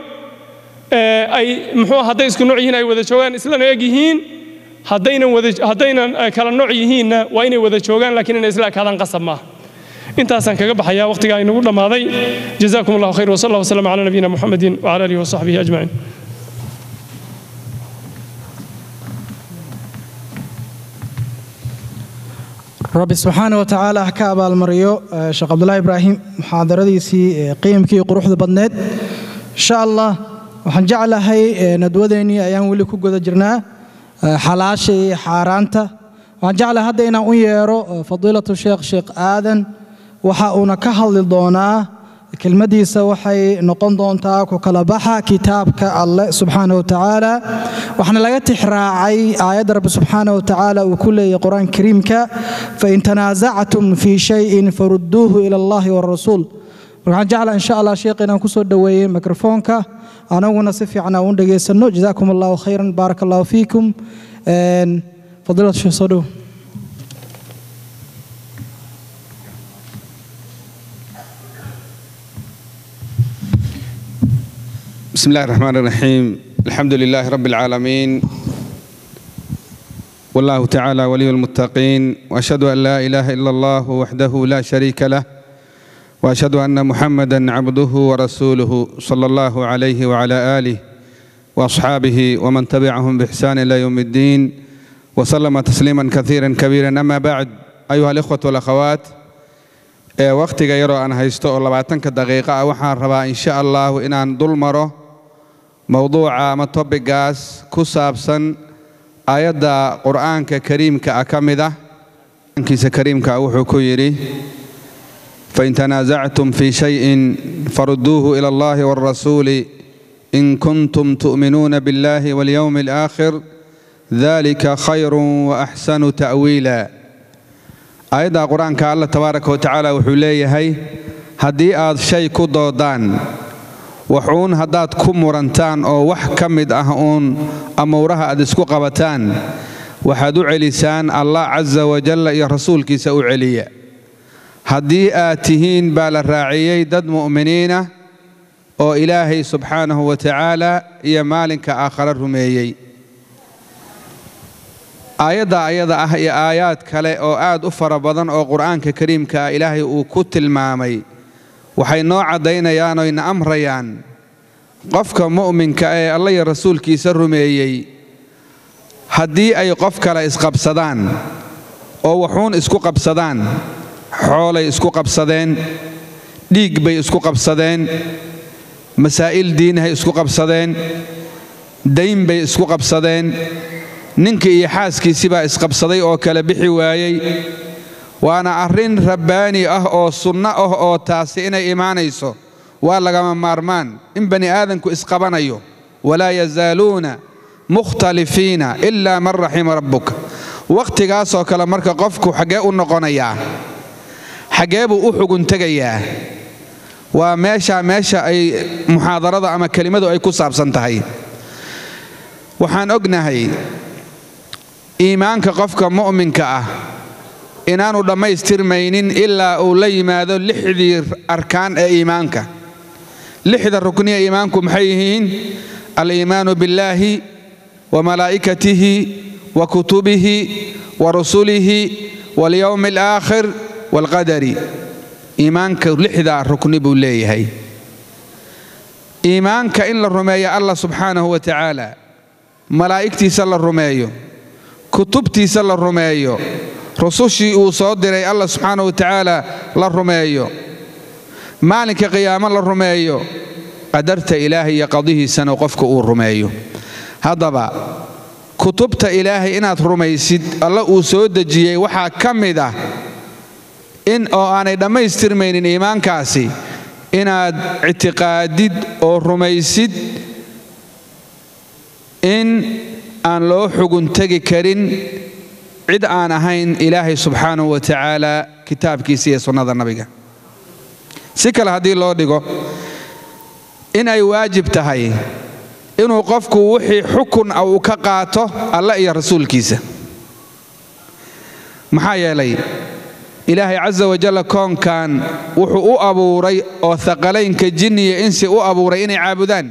ay muxuu hadday isku nooc yihiin ay wada joogaan islana eg yihiin haddaynan wada haddaynan kala nooc yihiinna waa inay wada joogaan laakiin inay isla ekaadaan qasab maaha intaasaan kaga baxayaa waqtigaa inagu dhammaaday jazakum allahu khayr wasal allah wasalam calaa nabiyina muxamedin wcala alihi wasaxbihi ajmaciin rabbi subxaana wa tacaala ha ka abaalmariyo sheekh cabdulahi ibraahim muxaadaradiisii qiimkii quruxda badneed insha allah waxaan jeclahay nadwadeennii ayaan weli ku guda jirnaa xalaasha iyo xaaraanta waxaan jeclahay hadda inaan u yeero fadiilatu sheekh sheekh aadan waxa uuna ka hadli doonaa kelmadiisa waxay noqon doontaa ku kala baxa kitaabka alleh subxaana wa tacaala waxaana laga tixraacay aayadda rabbi subxaana wa tacaala uu ku leeyahy qur-aanka kariimka fain tanaasactum fii shayin farudduuhu ila allahi warasuul marka waxaan jeclaa insha allah sheekh inaan kusoo dhoweeyey mikrofoonka anaguna si fiican aan u dhegaysanno jazaakum allahu khayran baaraka allahu fiikum fadiilad sheekh soo dhow بسم الله الرحمن الرحيم الحمد لله رب العالمين والله تعالى ولي المتقين واشهد ان لا اله الا الله وحده لا شريك له واشهد ان محمدا عبده ورسوله صلى الله عليه وعلى اله واصحابه ومن تبعهم باحسان الى يوم الدين وسلم تسليما كثيرا كبيرا اما بعد ايها الاخوه والاخوات ee wakhtiga yaroo aan haysto oo labaatanka daqiiqo ah waxaan rabaa insha allahu inaan dul maro mowduuca ama tobigaas ku saabsan aayadda qur'aanka kariimka ah ka mid ah qur'aankiisa kariimka ah wuxuu ku yidhi fain tanaasactum fii shayin farudduuhu ila allahi waalrasuuli in kuntum tu'minuuna biاllahi walyowmi alaakhir dalika khayru waaxsanu ta'wiila aayadda qur-aanka allah tabaaraka wa tacaala wuxuu leeyahay haddii aad shay ku doodaan waxuun haddaad ku murantaan oo wax ka mid ah uun amuuraha aad isku qabataan waxaad u celisaan allah casa wajalla iyo rasuulkiisa u celiya haddii aad tihiin baa la raaciyey dad mu'miniinah oo ilaahay subxaanahu wa tacaala iyo maalinka aakhare rumeeyey aayadda ayada ah iyo aayaad kale oo aad u fara badan oo qur'aanka kariimka ah ilaahay uu ku tilmaamay waxay noo caddaynayaan oyna amrayaan qofka mu'minka ee alla iyo rasuulkiisa rumeeyey haddii ay qof kale isqabsadaan oo waxuun isku qabsadaan xoolay isku qabsadeen dhiig bay isku qabsadeen masaa'il diinahay isku qabsadeen dayn bay isku qabsadeen ninkii iyo xaaskiisii baa isqabsaday oo kala bixi waayey waana arrin rabbaani ah oo sunno ah oo taasi inay imaanayso waa lagama maarmaan in bani aadanku isqabanayo walaa yazaaluuna mukhtalifiina ilaa man raxima rabbuka wakhtigaasoo kale marka qofku xaggee u noqonayaa xaggee buu u xuguntegayaa waa meeshaa meesha ay muxaadarada ama kelimadu ay ku saabsan tahay waxaan ognahay iimaanka qofka mu'minka ah inaanu dhammaystirmaynin ilaa uu la yimaado lixdii arkaan ee iimaanka lixda rukniya iimaanku maxay yihiin aliimaanu billaahi wa malaa'ikatihi wa kutubihi wa rusulihi walyowmi alaakhir waalqadari iimaanka lixdaa rukni buu leeyahay iimaanka in la rumeeyo allah subxaanahu wa tacaala malaa'igtiisa la rumeeyo kutubtiisa la rumeeyo rusushii uu soo diray allah subxaana wa tacaala la rumeeyo maalinka qiyaamo la rumeeyo qadarta ilaahay iyo qadihiisana qofka uu rumeeyo haddaba kutubta ilaahay inaad rumaysid alla uu soo dejiyey waxaa ka mid ah in oo aanay dhammaystirmaynin iimaankaasi inaad ictiqaadid oo rumaysid in aan loo xugun tegi karin cid aan ahayn ilaahay subxaanahu wa tacaala kitaabkiisa iyo sunnada nabiga si kale haddii loo dhigo in ay waajib tahay inuu qofku wixii xukun ah uu ka qaato alla iyo rasuulkiisa maxaa yeelay ilaahay casa wajalla koonkan wuxuu u abuuray oo haqalaynka jinniya insi u abuuray inay caabudaan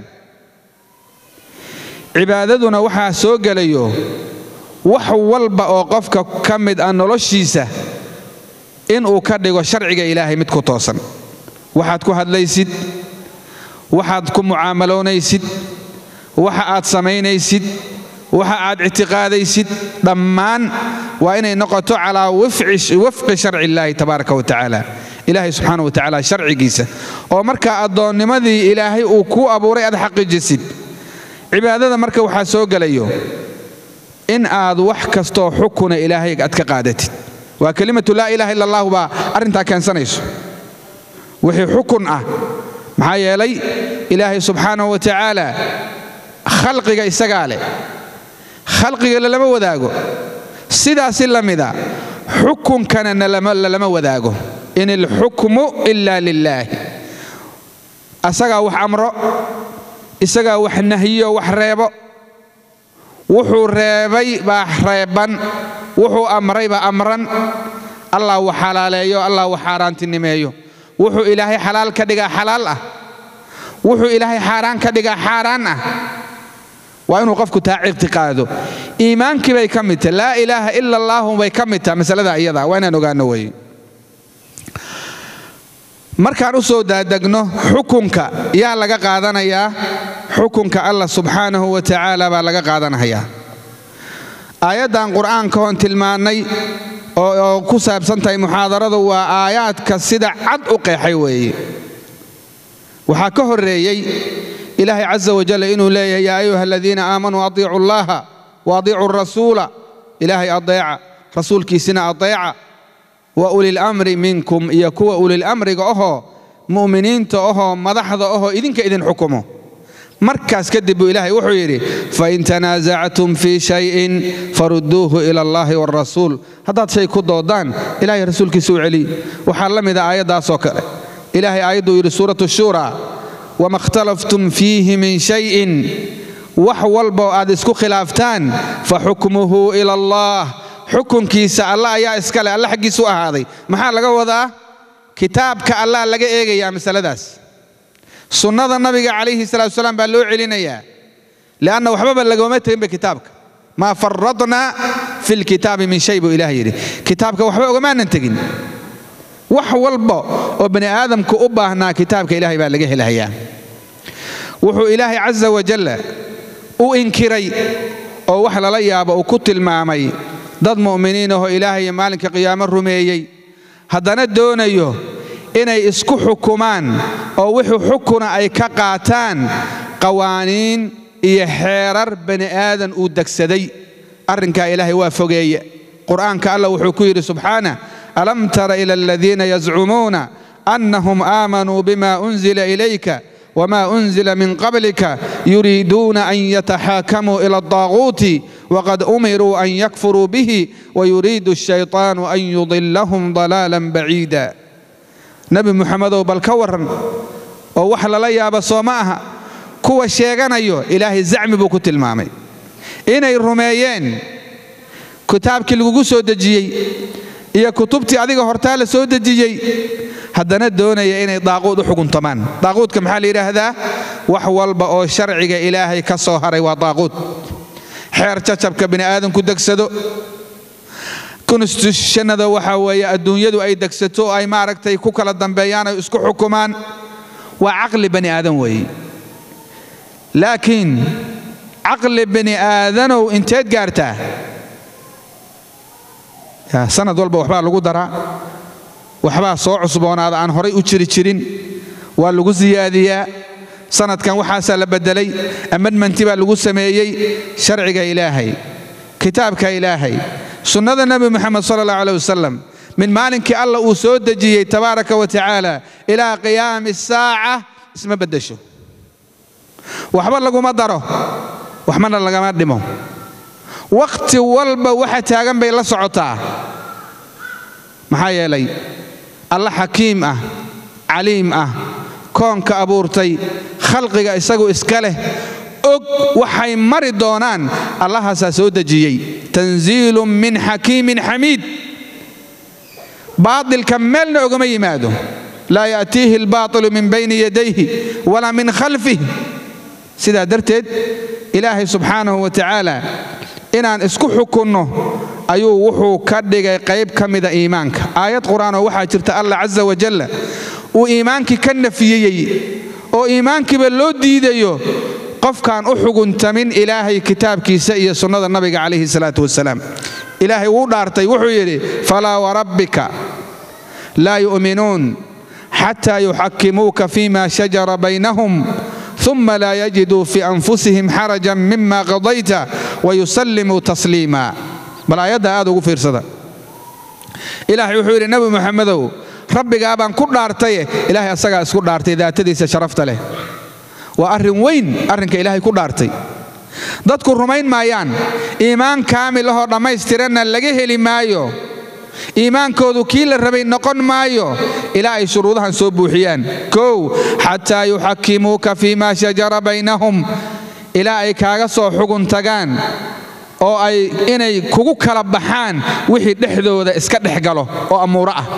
cibaadaduna waxaa soo gelayo wax walba oo qofka ka mid ah noloshiisa inuu ka dhigo sharciga ilaahay mid ku toosan waxaad ku hadlaysid waxaad ku mucaamaloonaysid waxa aad samaynaysid waxa aad ictiqaadaysid dhammaan waa inay noqoto calaa wafqi sharci illaahi tabaaraka wa tacaala ilaahay subxaana wa tacaala sharcigiisa oo markaa addoonnimadii ilaahay uu kuu abuuray aad xaqiijisid cibaadada marka waxaa soo gelayo in aad wax kastoo xukuna ilaahay aad ka qaadatid waa kelimatu laa ilaha illa allahu baa arrintaa keensanayso wixii xukun ah maxaa yeelay ilaahay subxaanahu wa tacaala khalqiga isagaa leh khalqiga lalama wadaago sidaasi la mida xukunkana lalama wadaago in ilxukmu ila lilaahi asagaa wax amro isagaa wax nahyiyo wax reebo wuxuu reebay baa reeban wuxuu amray baa amran allah wax xalaaleeyo allah wax xaaraantinimeeyo wuxuu ilaahay xalaal ka dhigaa xalaal ah wuxuu ilaahay xaaraan ka dhigaa xaaraan ah waa inuu qofku taa ictiqaado iimaankii bay ka mid tahay laa ilaaha ila allaahu bay ka mid tahay masalada iyada waa inaan ogaano weeye markaan u soo daadegno xukunka yaa laga qaadanayaa xukunka allah subxaanahu wa tacaala baa laga qaadanayaa aayaddan qur'aanka hoon tilmaannay oo ku saabsan tahay muxaadaradu waa aayaadka sida cad u qeexay weeye waxaa ka horreeyey ilaahay casa wajal inuu leeyahay yaa ayuha aladiina aamanuu adiicu allaha wa adiicu rasuula ilaahay adeeca rasuulkiisina adeeca wa ulilamri minkum iyo kuwa ulilamriga ohoo mu'miniinta ohoo madaxda ohoo idinka idin xukumo markaas kadib buu ilaahay wuxuu yidhi fain tanaasactum fii shayin farudduuhu ila allahi waalrasuul haddaad shay ku doodaan ilahay rasuulkiisa u celiy waxaa la mida aayaddaasoo kale ilaahay aayadduu yidhi suuratu shuuraa wama ikhtalaftum fiihi min shayin wax walboo aad isku khilaaftaan fa xukmuhu ila allah xukunkiisa alla ayaa iskale alla xaggiisu ahaaday maxaa laga wadaa kitaabka allah laga eegayaa masaladaas sunnada nabiga calayhi salatu wasalaam baa loo celinayaa lianna waxbaba lagoma teginba kitaabka maa faradnaa fi lkitaabi min shay buu ilaah yidhi kitaabka waxba ogamaanan tegin wax walba oo bani aadamku u baahnaa kitaabka ilaahay baa laga helahayaa wuxuu ilaahay casa wajalla u inkiray oo wax lala yaabo uu ku tilmaamay dad mu'miniin ahoo ilaahay maalinka qiyaamo rumeeyey haddana doonayo inay isku xukumaan oo wixii xukuna ay ka qaataan qawaaniin iyo xeerar bani aadan uu degsaday arrinkaa ilaahay waa fogeeye qur'aanka allah wuxuu ku yidhi subxaanah alam tara ila aladiina yazcumuuna annahum aamanuu bima unzila ilayka wma unzila min qablika yuriiduuna an yataxaakamuu ila aldaaquuti waqad umiruu an yakfuruu bihi wayuriidu ashayطaanu an yudilahum dalaalan baciida nebi muxamedow bal ka warran oo wax lala yaaba soo ma aha kuwa sheeganayo ilaahay zacmi buu ku tilmaamay inay rumeeyeen kitaabkii lagugu soo dejiyey iyo kutubtii adiga hortaa la soo dejiyey haddana doonaya inay daaquud u xuguntamaan daaquudka maxaa la yidhaahdaa wax walba oo sharciga ilaahay ka soo haray waa daaquud xeer jacabka bini aadamku degsado konstitutionada waxaa weeye adduunyadu ay degsato oo ay maaragtay ku kala dambeeyaan ay isku xukumaan waa caqli bani aadan weeye laakiin caqli bani aadanow inteed gaartaa sanad walba waxbaa lagu daraa waxbaa soo cusboonaada aan horay u jiri jirin waa lagu siyaadiyaa sanadkan waxaasaa la beddelay ammadmanti baa lagu sameeyey sharciga ilaahay kitaabka ilaahay sunnada nebi moxamed sala allah aleh wasalam min maalinkii allah uu soo dejiyey tabaaraka wa tacaala ilaa qiyaami saaca isma beddesho waxba laguma daro waxbana lagama dhimo wakhti walba waxa taagan bay la socotaa maxaa yeelay alla xakiim ah caliim ah koonka abuurtay khalqiga isagu iska leh og waxay mari doonaan allahaasaa soo dejiyey tanziilun min xakiimin xamiid baatilka meelna ogama yimaado laa ya'tiihi albaatilu min bayni yadayhi walaa min khalfih sidaa darteed ilaahay subxaanahu wa tacaala inaan isku xukunno ayuu wuxuu ka dhigay qayb ka mida iimaanka aayad qur-aanoo waxaa jirta allah casa wajalla uu iimaankii ka nafiyeyey oo iimaankiiba loo diidayo qofkaan u xuguntamin ilaahay kitaabkiisa iyo sunnada nabiga calayhi salaatu wasalaam ilaahay wuu dhaartay wuxuu yidhi falaa warabbika laa yu'minuun xataa yuxakimuuka fima shajara baynahum uma laa yajiduu fii anfusihim xarajan mima qadayta wayusallimuu tasliima bal aayadda aad ugu fiirsada ilaahay wuxuu yidhi nebi moxamedow rabbigaa baan ku dhaartaye ilaahay asagaa isku dhaartay daatadiisa sharafta leh waa arrin weyn arrinka ilaahay ku dhaartay dadku rumayn maayaan iimaan kaamil ahoo dhammaystiranna laga heli maayo iimaankoodu kii la rabay noqon maayo ilaa ay shuruudahan soo buuxiyaan kow xataa yuxakimuuka fii maa shajara baynahum ilaa ay kaaga soo xugun tagaan oo ay inay kugu kala baxaan wixii dhexdooda iska dhex galo oo amuuro ah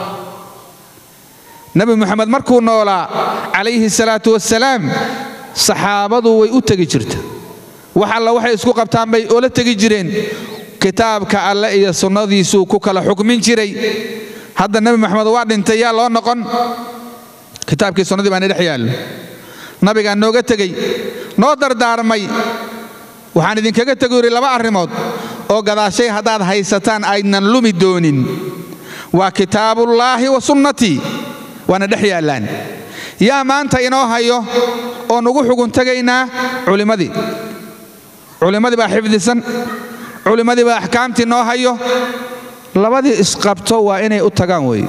nebi moxamed markuu noolaa calayhi salaatu wasalaam saxaabadu way u tegi jirta wax alla waxay isku qabtaan bay oola tegi jireen kitaabka alle iyo sunnadiisuu ku kala xukmin jiray hadda nebi moxamed waa dhintay yaa loo noqon kitaabkii sunnadii baana dhex yaallo nabigaa nooga tegey noo dardaarmay waxaan idinkaga tegu yidhi laba arrimood oo gadaashay haddaad haysataan aydnan lumi doonin waa kitaabullaahi wa sunnatii waana dhex yaallaan yaa maanta inoo hayo oo nugu xugun tegaynaa culimmadii culimmadii baa xifdisan culimmadii baa axkaamtii noo hayo labadii isqabto waa inay u tagaan wey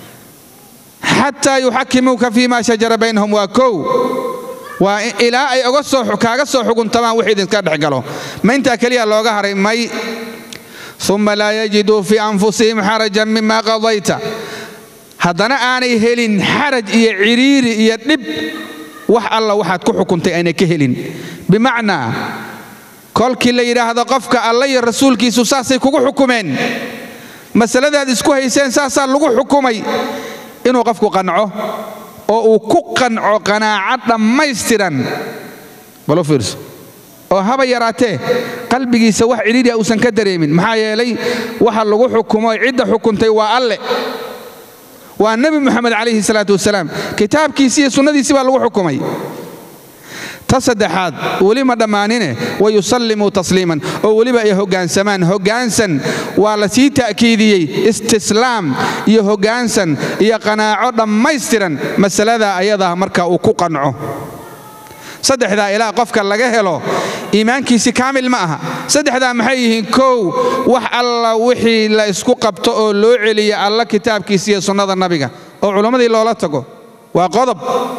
xataa yuxakimuuka fii ma shajara baynahum waa kow waa ilaa ay kaaga soo xuguntamaan wix idinka dhex galo ma intaa keliya looga haray may uma laa yajiduu fii anfusihim xarajan mima qadayta haddana aanay helin xaraj iyo ciriiri iyo dhib wax alla waxaad ku xukuntay aynay ka helin bimacnaa kolkii la yidhaahdo qofka alla iyo rasuulkiisu saasay kugu xukumeen masaladaad isku hayseen saasaa lagu xukumay inuu qofku qanco oo uu ku qanco qanaaco dhammaystiran balu fiirso oo haba yaraatee qalbigiisa wax cidhiidria uusan ka dareemin maxaa yeelay waxa lagu xukumo cidda xukuntay waa alle waa nebi moxamed calayhi salaatu wasalaam kitaabkiisi iyo sunnadiisii baa lagu xukumay ta saddexaad weli ma dhammaanine wayusallimuu tasliiman oo weliba ay hoggaansamaan hoggaansan waa la sii ta'kiidiyey istislaam iyo hoggaansan iyo qanaaco dhammaystiran masalada ayadaa marka uu ku qanco saddexdaa ilaa qofka laga helo iimaankiisi kaamil ma aha saddexdaa maxay yihiin kow wax alla wixii la isku qabto oo loo celiya alla kitaabkiisa iyo sunnada nabiga oo culammadii loola tago waa qodob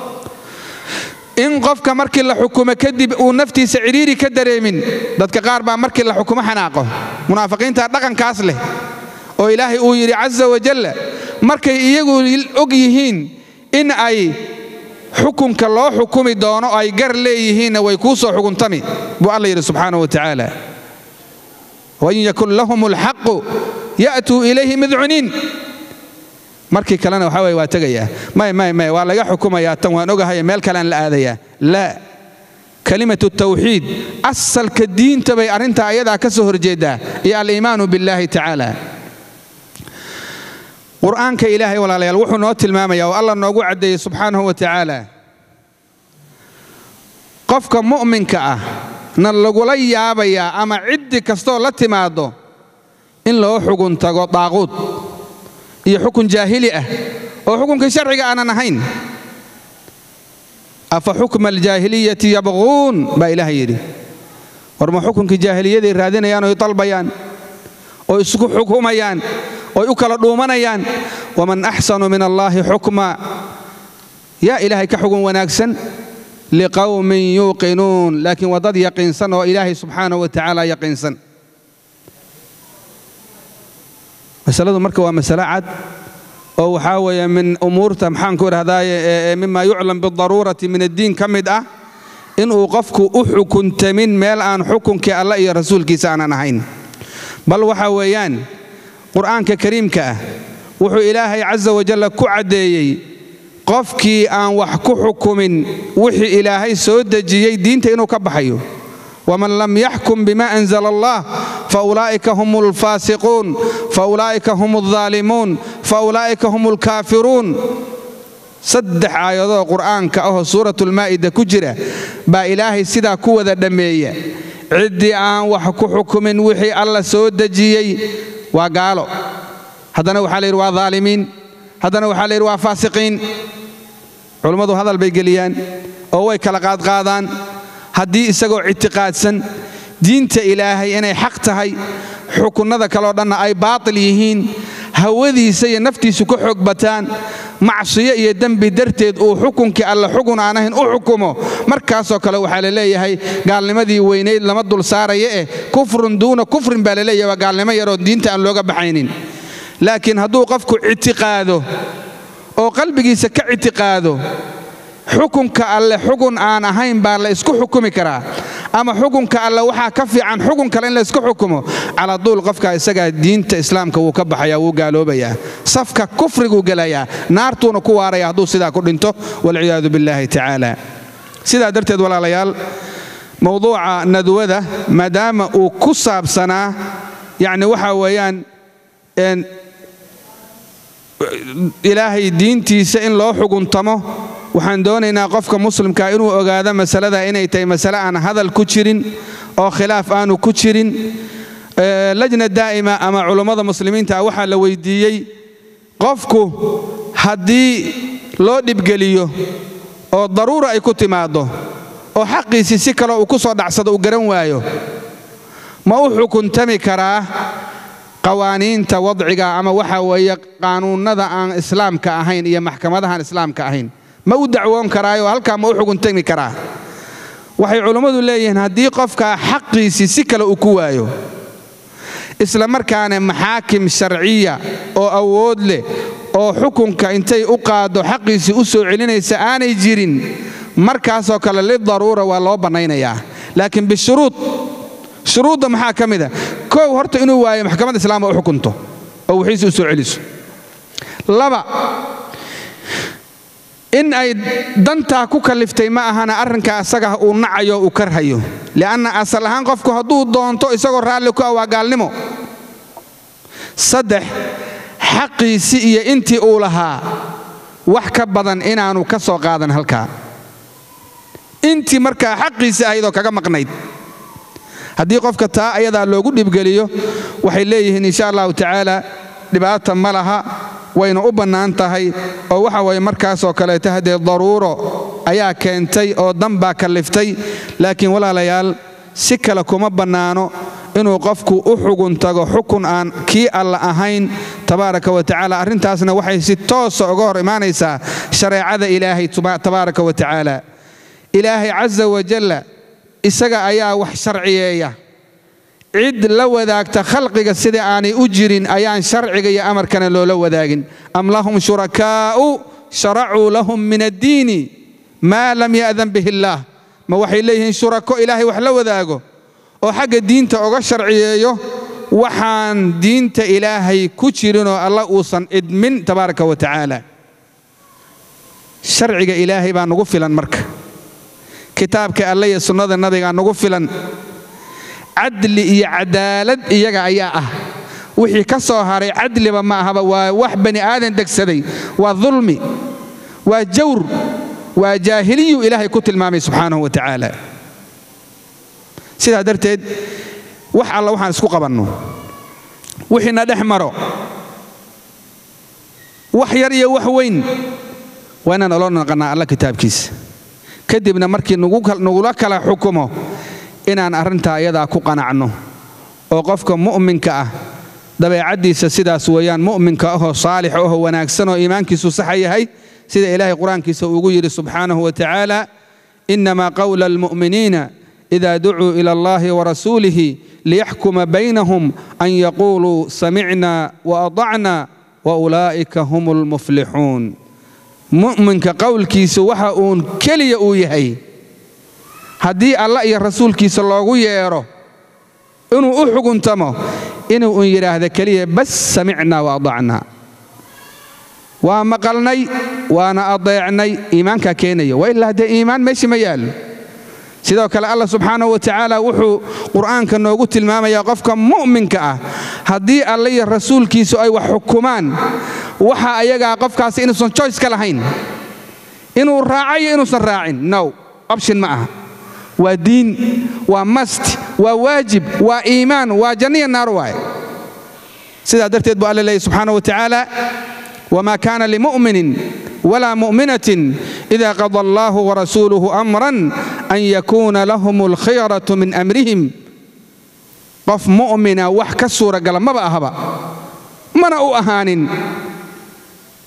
in qofka markii la xukumo kadib uu naftiisa cidhiiri ka dareemin dadka qaar baa markii la xukumo xanaaqo munaafiqiinta dhaqankaas leh oo ilaahay uu yidhi casa wajalla markay iyagu og yihiin in ay xukunka loo xukumi doono oo ay gar leeyihiinna way kuu soo xukuntami buu alla yidhi subxaanahu wa tacaala wain yakun lahum alxaqu ya'tuu ilayhi midcuniin markii kalena waxa weye waa tegayaa may may may waa laga xukumayaa tan waan ogahay meel kalean la aadayaa laa kalimatu tawxiid asalka diinta bay arrintaa ayadaa ka soo horjeeddaa iyo aliimaanu billaahi tacaala qur'aanka ilaahay walaalayaal wuxuu noo tilmaamaya oo allah noogu caddeeyey subxaanahu wa tacaala qofka mu'minka ah na lagula yaabayaa ama ciddi kastoo la timaaddo in loo xugun tago daaquud iyo xukun jaahili ah oo xukunkii sharciga aanan ahayn afa xukma aljaahiliyati yabquun baa ilaahay yidhi war ma xukunkii jaahiliyaday raadinayaan oy dalbayaan oo isku xukumayaan oy u kala dhuumanayaan waman axsanu min allaahi xukma yaa ilaahay ka xugun wanaagsan liqawmin yuuqinuun laakiin waa dad yaqiinsan oo ilaahay subxaanahu wa tacaala yaqiinsan masaladu marka waa masalo cad oo waxaa weeye min umuurta maxaan ku idhahdaaye mima yuclam bidaruurati min addiin ka mid ah inuu qofku u xukuntamin meel aan xukunkii allah iyo rasuulkiisa aanan ahayn bal waxa weeyaan qur'aanka kariimka ah wuxuu ilaahay casa wajalla ku caddeeyey qofkii aan wax ku xukumin wixii ilaahay soo dejiyey diinta inuu ka baxayo waman lam yaxkum bima anzala allah faulaa'ika hum alfaasiquun faulaa'ika hum aldaalimuun faulaa'ika hum alkaafiruun saddex aayadoo qur'aanka ahoo suuratulmaa'ida ku jira baa ilaahay sidaa ku wada dhammeeya ciddii aan wax ku xukumin wixii alla soo dejiyey waa gaalo haddana waxaa la yidhi waa daalimiin haddana waxaa la yidhi waa faasiqiin culummadu hadal bay geliyaan oo way kala qaadqaadaan haddii isagoo ictiqaadsan diinta ilaahay inay xaq tahay xukunnada kaleo dhanna ay baatil yihiin hawadiisa iyo naftiisu ka xoog bataan macsiyo iyo dembi darteed uu xukunkii alle xugun aan ahayn u xukumo markaasoo kale waxaa la leeyahay gaalnimadii weynayd lama dul saaraya eh kufrun duuna kufrin baa la leeyahay waa gaalnimo yaroo diinta aan looga baxaynin laakiin hadduu qofku ictiqaado oo qalbigiisa ka ictiqaado xukunka alle xugun aan ahayn baa la isku xukumi karaa ama xukunka alle waxaa ka fiican xukun kale in la isku xukumo caladuul qofka isagaa diinta islaamka wuu ka baxaya wuu gaaloobayaa safka kufriguu gelayaa naartuuna ku waaraya hadduu sidaa ku dhinto walciyaadu billaahi tacaala sidaa darteed walaalayaal mowduuca nadwada maadaama uu ku saabsanaa yacni waxaa weeyaan ilaahay diintiisa in loo xuguntamo waxaan doonaynaa qofka muslimkaa inuu ogaado masalada inay tahay masale aan hadal ku jirin oo khilaaf aanu ku jirin lajna daa'ima ama culummada muslimiinta waxaa la weydiiyey qofku haddii loo dhibgeliyo oo daruura ay ku timaaddo oo xaqiisii si kale uu ku soo dhacsado uu garan waayo ma u xukuntami karaa qawaaniinta wadciga ama waxaa weeye qaanuunnada aan islaamka ahayn iyo maxkamadahaan islaamka ahayn ma u dacwoon karaayo halkaa ma u xukuntami karaa waxay culummadu leeyihiin haddii qofkaa xaqiisii si kale uu ku waayo isla markaana maxaakim sharciya oo awood leh oo xukunka intay u qaaddo xaqiisii u soo celinaysa aanay jirin markaasoo kale lidaruura waa loo bannaynayaa laakiin bishuruud shuruudda maxaa ka mid a kow horta inuu waayo maxkamadda islaamka u xukunto oo wixiisi u soo celiso laba in ay dantaa ku kalliftay ma ahana arrinka asaga uu nacayo uu karhayo li'anna asal ahaan qofku hadduu doonto isagoo raalli ku ah waa gaalnimo saddex xaqiisii iyo intii uu lahaa wax ka badan inaanu ka soo qaadan halkaa intii markaa xaqiisii ahaydoo kaga maqnayd haddii qofka taa ayadaa loogu dhibgeliyo waxay leeyihiin insha allahu tacaala dhibaata ma laha wayna u bannaan tahay oo waxa waye markaasoo kaleeto haddee daruuro ayaa keentay oo dan baa kalliftay laakiin walaalayaal si kale kuma bannaano inuu qofku u xugun tago xukun aan kii alla ahayn tabaaraka wa tacaala arrintaasna waxay si toosa uga hor imaanaysaa shareecada ilaahay tabaaraka wa tacaala ilaahay casa wajalla isaga ayaa wax sharciyeeya cid la wadaagta khalqiga sida aanay u jirin ayaan sharciga iyo amarkana loola wadaagin am lahum shurakaa'u sharacuu lahum min addiini maa lam ya'dan bihi illaah ma waxay leeyihiin shurako ilaahay wax la wadaago oo xagga diinta oga sharciyeeyo waxaan diinta ilaahay ku jirinoo alla uusan idmin tabaaraka wa tacaala sharciga ilaahay baa nugu filan marka kitaabka alle iyo sunnada nabigaa nugu filan cadli iyo cadaalad iyaga ayaa ah wixii ka soo haray cadliba ma ahaba waa wax bani aadan degsaday waa dulmi waa jawr waa jaahiliyuu ilaahay ku tilmaamay subxaanahu wa tacaala sidaa darteed wax alla waxaan isku qabanno wixiina dhex maro wax yar iyo wax weyn waa inaan olo naqannaa alla kitaabkiisa kadibna markii nugula kala xukumo inaan arrintaa iyadaa ku qanacno oo qofka mu'minka ah dabeecaddiisa sidaas weeyaan mu'minka ahoo saalix ahoo wanaagsan oo iimaankiisu saxa yahay sida ilaahay qur-aankiisa ugu yidhi subxaanahu wa tacaala innamaa qawla almu'miniina ida ducuu ila allahi warasuulihi liyaxkuma baynahum an yaquuluu samicna waadacna waulaa'ika hum almuflixuun mu'minka qowlkiisu waxa uun keliya uu yahay haddii allah iyo rasuulkiisa loogu yeedho inuu u xuguntamo inuu un yidhaahda keliya bas samicnaa wa adacnaa waa maqalnay waana adeecnay iimaankaa keenaya wa ilaa dee iimaan meeshii ma yaallo sidoo kale allah subxaanahu wa tacaala wuxuu qur'aanka noogu tilmaamayaa qofka mu'minka ah haddii alle iyo rasuulkiisu ay wax xukumaan waxa ayagaa qofkaasi inuusan joyce ka lahayn inuu raacayo inuusan raacin now option ma aha waa diin waa mast waa waajib waa iimaan waa janniya naar waaye sidaa darteed buu alla leeyay subxaana wa tacaala wma kana limu'minin wla mu'minatin ida qada allahu warasuuluhu amran an yakuuna lahum alkhiyaratu min amrihim qof mu'mina wax ka suuragala maba ahaba mana u ahaanin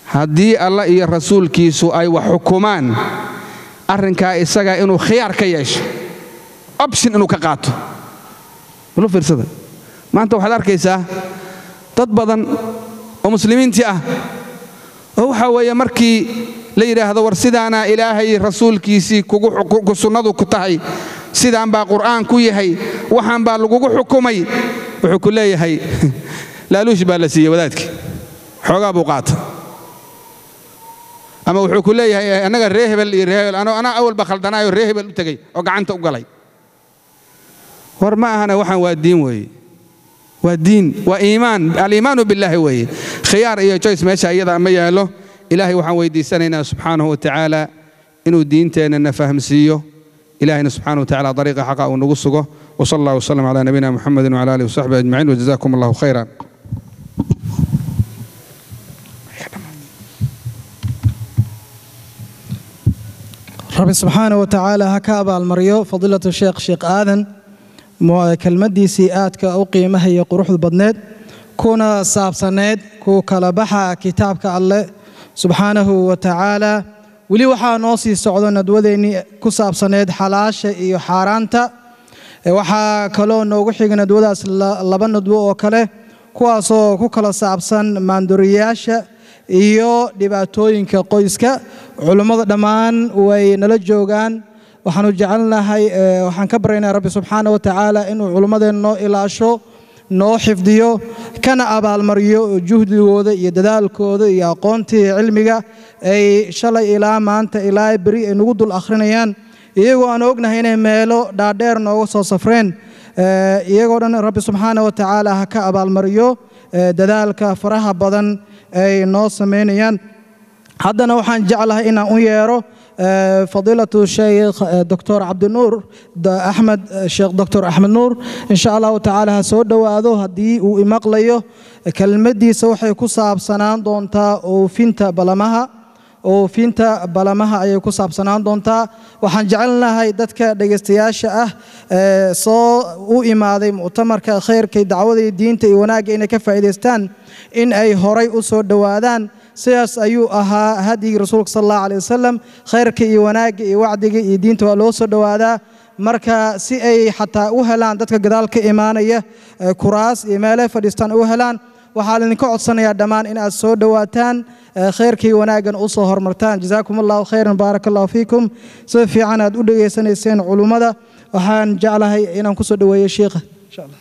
haddii allah iyo rasuulkiisu ay wax xukumaan arrinkaa isagaa inuu khiyaar ka yeesho option inuu ka qaato ulu fiirsada maanta waxaad arkaysaa dad badan oo muslimiintii ah oo waxaa weeye markii la yidhaahdo war sidaanaa ilaahay rasuulkiisii kugu sunnadu ku tahay sidaan baa qur'aan ku yahay waxaan baa lagugu xukumay wuxuu ku leeyahay laaluush baa la siiyey wadaadkii xoogaa buu qaata ama wuxuu ku leeyahay annaga ree hebel iyo ree hebel anaa awalba khaldanaayo ree hebel u tegey oo gacanta u galay war ma ahana waxaan waa diin weeye waa diin waa iimaan aliimaanu billaahi weeye khiyaar iyo joyce meesha iyada ma yaallo ilaahay waxaan weydiisanaynaa subxaanahu wa tacaala inuu diinteennana fahamsiiyo ilahayna subxaanahu wa tacala dariiqa xaqa uu nagu sugo وصلى الله وسلم على نبينا محمد وعلى اله وصحبه اجمعين وجزاكم الله خيرا rabbi subxaana wa tacaala ha ka abaalmaryo fadiilatu sheekh sheekh aadan kelmaddiisii aadka u qiimaha iyo quruxda badneed kuna saabsaneyd ku kala baxa kitaabka alleh subxaanahu wa tacaala weli waxaa noo sii socdo nadwadeennii ku saabsaneyd xalaasha iyo xaaraanta waxaa kaloo noogu xiga nadwadaas laba nadwo oo kale kuwaasoo ku kala saabsan maanduriyaasha iyo dhibaatooyinka qoyska culummada dhammaan way nala joogaan waxaanu jecelnahay waxaan ka baryaynaa rabbi subxaana wa tacaala inuu culummadeen noo ilaasho noo xifdiyo kana abaalmariyo juhdigooda iyo dadaalkooda iyo aqoontii cilmiga ay shalay ilaa maanta ilaa beri ay nagu dul akhrinayaan iyagoo aan ognahay inay meelo dhaadheer nooga soo safreen iyagoo dhan rabbi subxaana wa tacaala ha ka abaalmariyo dadaalka faraha badan ay noo samaynayaan haddana waxaan jeclahay inaan u yeero fadiilatu sheekh doctor cabdinuur axmed sheekh doctor axmed nuur insha allahu tacaala ha soo dhowaado haddii uu imaqlayo kelmaddiisa waxay ku saabsanaan doontaa oofinta balamaha oofinta balamaha ayay ku saabsanaan doontaa waxaan jecelnahay dadka dhegaystayaasha ah soo u imaaday muctamarka khayrka dacwada iyo diinta iyo wanaagga inay ka faa'iidaystaan in ay horay u soo dhowaadaan sidaas ayuu ahaa hadyigii rasuulka sal allahu alay wasalam khayrka iyo wanaagga iyo wacdiga iyo diinta waa loo soo dhowaadaa marka si ay xataa u helaan dadka gadaal ka imaanaya kuraas iyo meelay fadhiistaan u helaan waxaa laydinka codsanayaa dhammaan in aad soo dhowaataan khayrkii wanaaggan u soo hormartaan jazaakum allahu khayran baaraka allahu fiikum sida fiican aad u dhegaysanayseen culummada waxaan jeclahay inaan kusoo dhoweeyo shiikha insha allah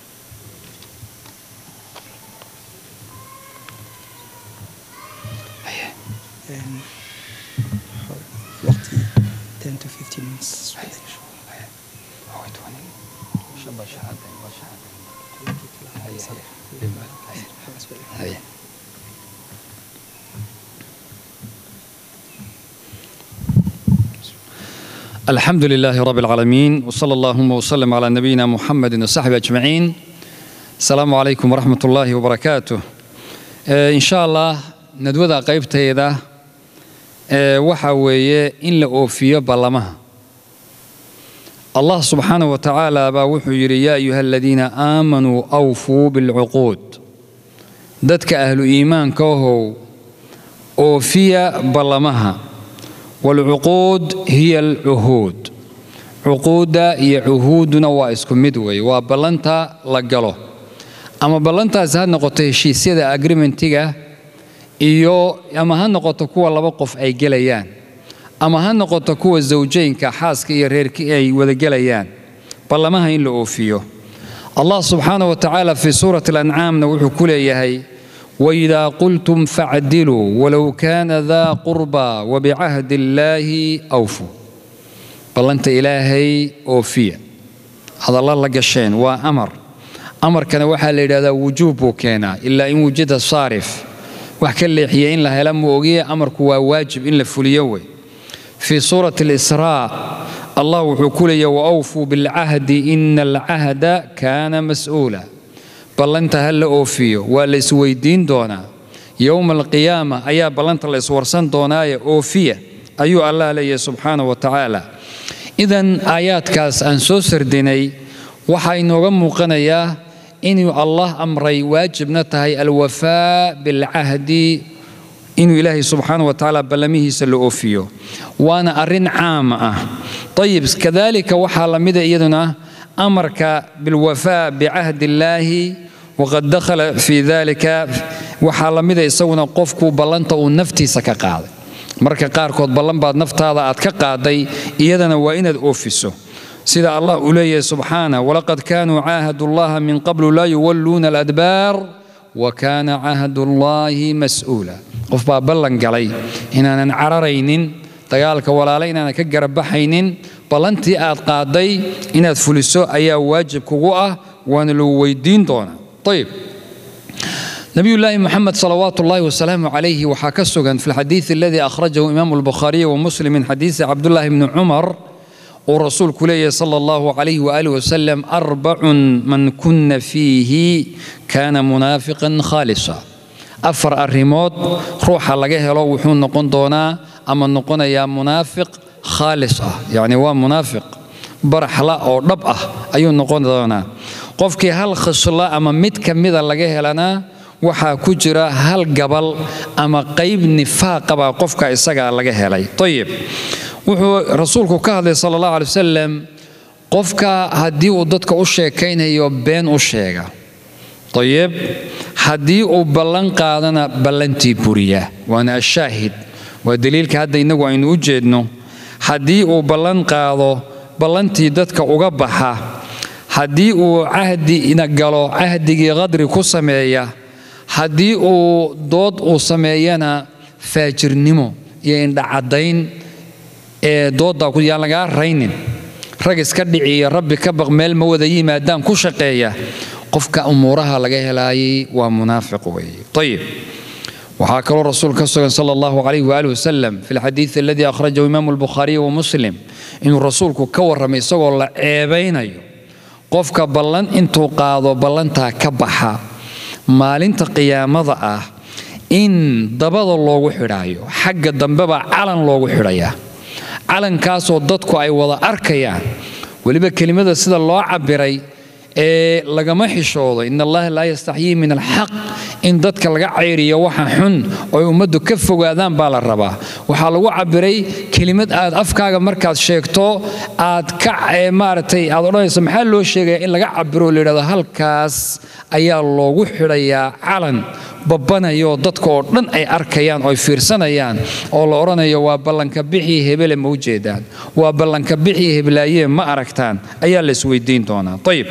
الحمد لله رب العالمين وصلى اللهم وسلم على نبينا محمد وصحبه أجمعين السلام عليكم ورحمة الله وبركاته إن شاء الله ندوذا قيبتيدا waxa weeye in la oofiyo ballamaha allah subxaanaه wa tacaala baa wuxuu yidhi yaa ayuha aladiina aamanuu awfuu bilcuquud dadka ahlu iimaanka ahow oofiya ballamaha waalcuquud hiya alcuhuud cuquudda iyo cuhuudduna waa isku mid weeye waa ballanta la galo ama ballantaas ha noqoto heshiisyada agrimentiga iyo ama ha noqoto kuwa laba qof ay gelayaan ama ha noqoto kuwa zawjaynka xaaska iyo reerkii ay wada gelayaan ballamaha in la oofiyo allah subxaana wa tacaala fii suurati alancaamna wuxuu ku leeyahay waidaa qultum facdiluu walow kaana daa qurba wabicahdi illaahi awfuu ballanta ilaahay oofiya hadalla la gasheen waa amar amarkana waxaa la yidhahdaa wujuub buu keenaa ilaa in wujida saarif wax ka leexiya in la hela ma ogiye amarku waa waajib in la fuliyo wey fii suurati alisraa allah wuxuu ku leeyahy waawfuu bilcahdi ina alcahda kaana mas'uula ballanta ha la oofiyo waa la isweydiin doonaa yowma alqiyaama ayaa ballanta la iswarsan doonaaye oofiya ayuu allah leeyahay subxaana wa tacaala idan aayaadkaas aan soo sardinay waxaa inooga muuqanayaa inuu allah amray waajibna tahay alwafaa bilcahdi inuu ilaahay subxaana wa tacaala ballamihiisa la oofiyo waana arrin caama ah ayib kadalika waxaa la mida iyaduna amarka bilwafaa bicahdi illaahi waqad dakhala fii dalika waxaa la mida isaguna qofku ballanta uu naftiisa ka qaaday marka qaarkood ballan baad naftaada aad ka qaaday iyadana waa inaad oofiso sida allah uu leeyahay subxaana walaqad kaanuu caahadu llaha min qablu laa yuwalluuna aladbaar wa kaana cahdu llaahi mas'uula qof baa ballan galay inaanan cararaynin dagaalka walaale inaanan ka garabaxaynin ballantii aad qaaday inaad fuliso ayaa waajib kugu ah waana lagu weydiin doonaa ayib nabiyullaahi moxamed salawaatu ullaahi wasalaamu calayhi waxaa ka sugan fi lxadiidi aladii akhrajahu imaamu albukhaariy wa muslim min xadiisi cabdullaahi bni cumar uu rasuulku leeyahay sala allahu calayhi waaalih wasalam arbacun man kunna fiihi kaana munaafiqan khaalisa afar arrimood ruuxa laga helo wuxuu noqon doonaa ama noqonayaa munaafiq khaalis ah yacni waa munaafiq baraxla oo dhab ah ayuu noqon doonaa qofkii hal khisla ama mid ka mida laga helanaa waxaa ku jira hal gabal ama qayb nifaaqabaa qofka isagaa laga helay ayib wuxuu rasuulku ka hadlay sala allahu alay wasalam qofka haddii uu dadka u sheekaynayo been u sheega ayib haddii uu ballan qaadana ballantii buriya waana ashaahid waa daliilka hadda innagu aynu u jeedno haddii uu ballan qaado ballantii dadka uga baxa haddii uu cahdina galo cahdigii qadri ku sameeya haddii uu dood uu sameeyana faajirnimo iyo indhacaddayn ee dooddaa yaan lagaa raynin rag iska dhiciya rabbi ka baq meel ma wada yimaadaan ku shaqeeya qofka umuuraha laga helaayay waa munaafiq weeye ayib waxaa kaloo rasuul ka sugan sala allahu calayh waali wasalam fi lxadiidi aladii akhrajahu imaamu albukhaariy wa muslim inuu rasuulku ka warramay isagoo la ceebaynayo qofka ballan intuu qaado ballantaa ka baxa maalinta qiyaamada ah in dabada loogu xidhaayo xagga dambebaa calan loogu xidhayaa calankaasoo dadku ay wada arkayaan weliba kelimada sida loo cabbiray ee lagama xishoodo in allaha laa yastaxyii min alxaq in dadka laga cayriyo waxa xun oo ummaddu ka fogaadaan baa la rabaa waxaa lagu cabbiray kelimad aad afkaaga markaad sheegto aad ka maaragtay aad odhanayso maxaa loo sheegaya in laga cabbiro la yidhahdo halkaas ayaa loogu xidhayaa calan babanayo dadka oo dhan ay arkayaan oo ay fiirsanayaan oo la odhanayo waa ballanka bixii hebele ma u jeedaan waa ballanka bixii heblaaye ma aragtaan ayaa la isweydiin doonaa ayib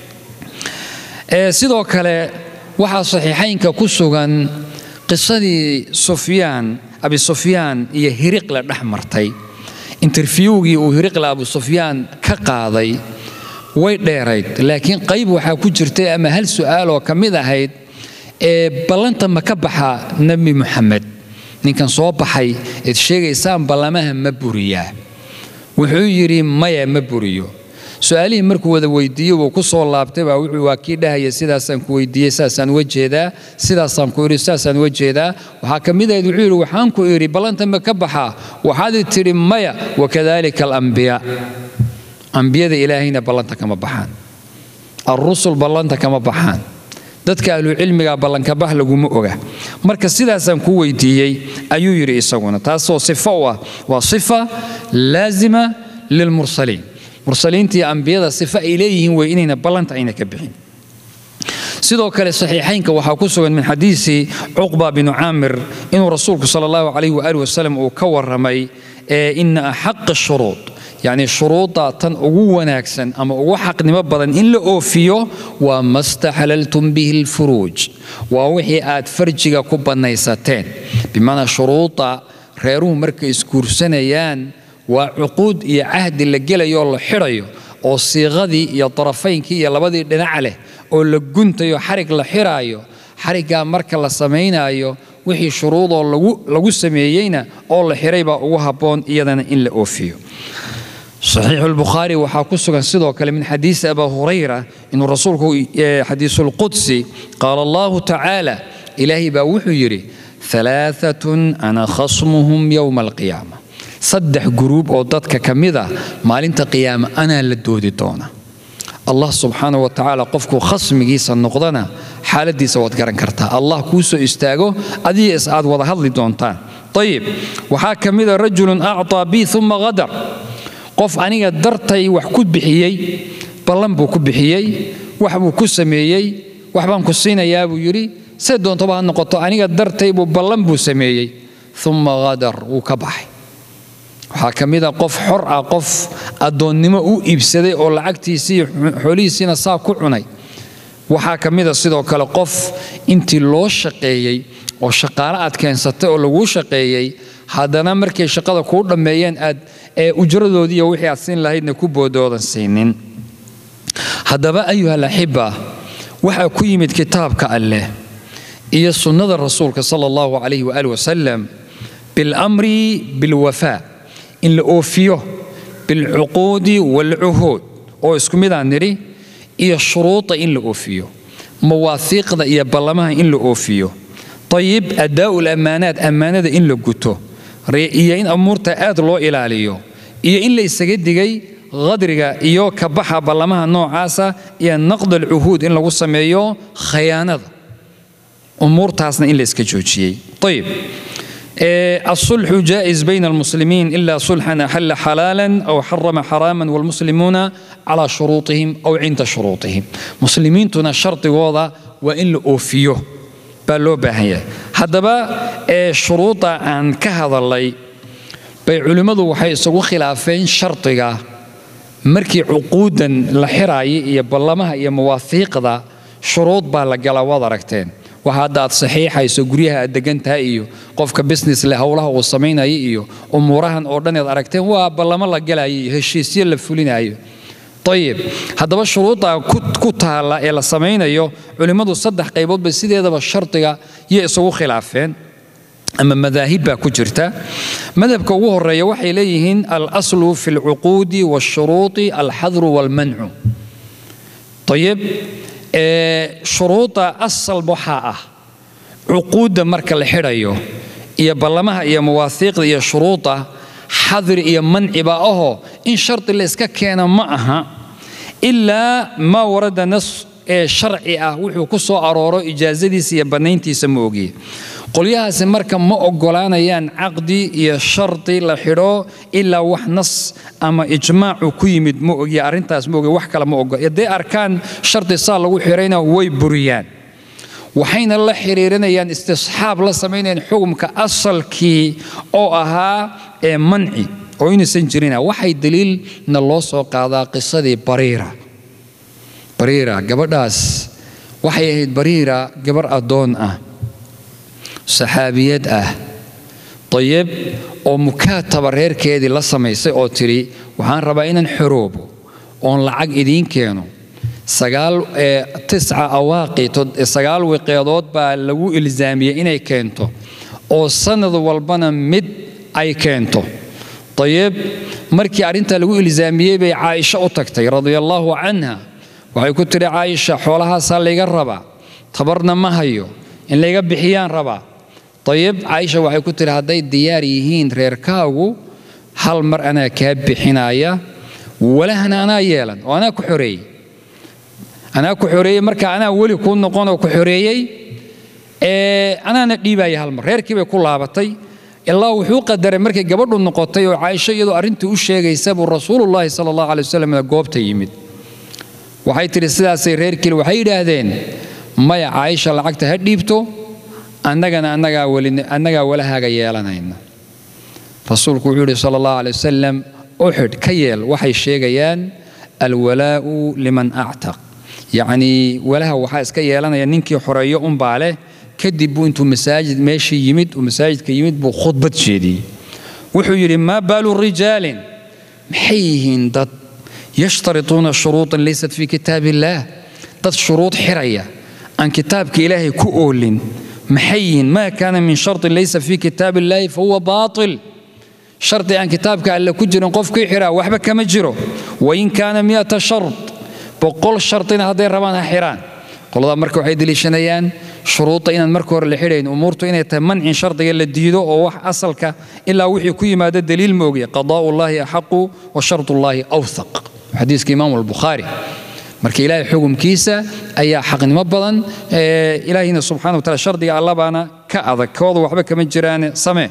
sidoo kale waxaa saxiixaynka ku sugan qisadii sufyaan abi sufyaan iyo hiriqle dhex martay interfiewgii uu hiriqle abu sufyaan ka qaaday way dheerayd laakiin qayb waxaa ku jirtay ama hal su'aaloo ka mid ahayd ee ballanta ma ka baxa nebi moxamed ninkan soo baxay eed sheegaysaan ballamaha ma buriyaa wuxuu yidhi maya ma buriyo su-aalihii markuu wada weydiiye wuu ku soo laabtay baa wuxuu waa kii dhahaya sidaasaan ku weydiiyey saasaan uga jeedaa sidaasaan ku idhi saasaan uga jeedaa waxaa ka mid ahayd wuxuu yidhi waxaan ku idhi ballanta ma ka baxaa waxaad tidhi maya wakadalika alambiyaa ambiyada ilaahayna ballanta kama baxaan alrusul ballanta kama baxaan dadka ahlucilmiga ballankabax laguma oga marka sidaasaan ku weydiiyey ayuu yidhi isaguna taasoo sifo u ah waa sifa laazima lilmursaliin mursaliintii ambiyada sifa ay leeyihiin wey inayna ballanta ayna ka bixin sidoo kale saxiixaynka waxaa ku sugan min xadiisi cuqba binu caamir inuu rasuulku sala allahu calayh waali wasalam uu ka warramay ee ina axaqa shuruud yacni shuruudda tan ugu wanaagsan ama ugu xaqnimo badan in la oofiyo waa ma staxlaltum bihi alfuruuj waa wixii aad farjiga ku bannaysateen bimacnaa shuruudda reeruhu markay isguursanayaan waa cuquud iyo cahdi la gelayoo la xidhayo oo siiqadii iyo darafaynkii iyo labadii dhinac leh oo la guntayo xarig la xiraayo xariggaa marka la samaynaayo wixii shuruudoo lagu sameeyeyna oo la xiray baa ugu habboon iyadana in la oofiyo صحيح البخاري waxaa ku sugan sidoo kale min xadiisi aba hurayra inuu rasuulku xadiisu lqudsi qaala allahu tacaala ilaahay baa wuxuu yidhi alaaatun ana khasmuhum yowma alqiyaama saddex guruub oo dadka ka mid ah maalinta qiyaama anaa la doodi doona allah subxaana wa tacaala qofkuu khasmigiisa noqdana xaaladiisa waad garan kartaa allah kuu soo istaago adiga is aad wada hadli doontaan ayib waxaa ka mida rajulun acطaa bi uma qadar qof aniga dartay wax ku bixiyey ballan buu ku bixiyey wax buu ku sameeyey wax baan ku siinayaa buu yidhi see doontaba ha noqoto aniga dartay buu ballan buu sameeyey uma qadar wuu ka baxay waxaa ka mid a qof xor ah qof addoonnimo u iibsaday oo lacagtiisii xoolihiisiina saa ku cunay waxaa ka mid a sidoo kale qof intii loo shaqeeyey oo shaqaale aad keensatay oo laguu shaqeeyey haddana markay shaqada kuu dhammeeyeen aad ee ujradoodiiyo wixii aad siin lahaydna ku boodoodan siinin haddaba ayuha alaxiba waxaa ku yimid kitaabka alleh iyo sunnada rasuulka sala allahu calayhi waali wasalam bilamri bilwafaa in la oofiyo bilcuquudi waalcuhuud oo isku midaan nidhi iyo shuruuda in la oofiyo mawaahiiqda iyo ballamaha in la oofiyo ayib addaa'u lammaanaat ammaanada in la guto iyo in amuurta aad loo ilaaliyo iyo in la isaga digay qadriga iyo kabaxa ballamaha noocaasa iyo naqd alcuhuud in lagu sameeyo khayaanada umuurtaasna in la iska joojiyey ayib الصلح جائز بين المسلمين إلا صلحا أحل حلالا أو حرم حراما والمسلمون على شروطهم أو عند شروطهم مسلمين تنا شرط وضع وإن أوفيه بالو باهية هذا شروط أن كهذا الله bay culimmadu waxay isugu khilaafeen shardiga markii cuquudan la xiraaya iyo ballamaha iyo mawaahiiqda shuruud baa la galaa waad aragteen waxa hadda aad saxiixayso guryaha aad degan tahay iyo qofka business leh howlaha uu samaynaya iyo umuurahan oo dhan aad aragteen waa ballamo la galaya iyo heshiisyo la fulinayo ayib haddaba shuruudda ku taalla ee la samaynayo culimmadu saddex qayboodba sideedaba shardiga iyo isugu khilaafeen ama madaahib baa ku jirta madhabka ugu horeeya waxay leeyihiin alaslu fi alcuquudi waashuruudi alxadru waalmancu ayib shuruudda asal waxaa ah cuquudda marka la xidhayo iyo ballamaha iyo mawaahiiqda iyo shuruudda xadri iyo manciba ahoo in shardi la iska keena ma aha ilaa maa warada nas ee sharci ah wuxuu ku soo arooro ijaasadiisa iyo bannayntiisa ma ogiye qolyahaasi marka ma ogolaanayaan caqdi iyo shardi la xidho ilaa wax nas ama ijmaacu ku yimid ma ogiye arrintaas ma ogiye wax kale ma ogola hadday arkaan shardi saa lagu xidhayna way buriyaan waxayna la xiriirinayaan istisxaab la samaynayaan xukumka asalkii oo ahaa ee manci oo inaysan jirina waxay daliilna loo soo qaadaa qisadii bariira bariira gabadhaas waxay ahayd bariira gabar addoon ah saxaabiyad ah dayib oo mukaataba reerkeedii la samaysay oo tidhi waxaan rabaa inaan xoroobo oon lacag idiin keeno sagaal tisca awaaqi sagaal wiqeedood baa lagu ilzaamiyey inay keento oo sanad walbana mid ay keento dayib markii arrintaa lagu ilzaamiyey bay caaisha u tagtay radia allaahu canha waxay ku tidhi caaisha xoolahaasaa layga rabaa tabarna ma hayo in layga bixiyaan rabaa ayib caaisha waxay ku tihi hadday diyaar yihiin reerkaagu hal mar anaa kaa bixinaya walahna anaa yeelan oo anaa ku xoreeyey anaa ku xoreeyey marka anaa weli kuu noqon oo ku xoreeyey anaana dhiibaya hal mar reerkii bay ku laabatay ilaa wuxuu qadaray markay gabadhu noqotay oo caaisho iyadoo arrintii u sheegaysa buu rasuulullaahi sala allahu calay wasalam goobta yimid waxay tidhi sidaasay reerkiil waxay yidhaahdeen maya caaisha lacagta ha dhiibto annagana annagaa walahaaga yeelanayna rasuulku wuxuu yidhi sala allahu alay wasalam uxid ka yeel waxay sheegayaan alwalaa'u liman actaq yacnii walaha waxaa iska yeelanaya ninkii xoreeyo unbaa leh kadib buu intuu masaajid meeshii yimid uu masaajidka yimid buu khudbad jeediyey wuxuu yidhi maa baalu rijaalin maxay yihiin dad yashtarituuna shuruuطan laysat fii kitaab illaah dad shuruud xiraya aan kitaabka ilaahay ku oolin maxay yihiin maa kaana min sharطin laysa fii kitaab illaahi fahuwa baaطil shardi aan kitaabka alle ku jirin qofkii xiraa waxba kama jiro wain kaana miata shart boqol shardina hadday rabaan ha xiraan qoladaa marka waxay deliishanayaan shuruudda inaan marka hore la xidhayn umuurtu inay tahay mancin shardiga la diido oo wax asalka ilaa wixii ku yimaado daliil ma ogya qadaa'u llaahi axaqu wa shardullaahi awthaq xadiiska imaamu albukhaari marka ilaahay xukumkiisa ayaa xaqnimo badan ilaahina subxana wa taala shardiga allabaana ka adag kooda waxba kama jiraan samee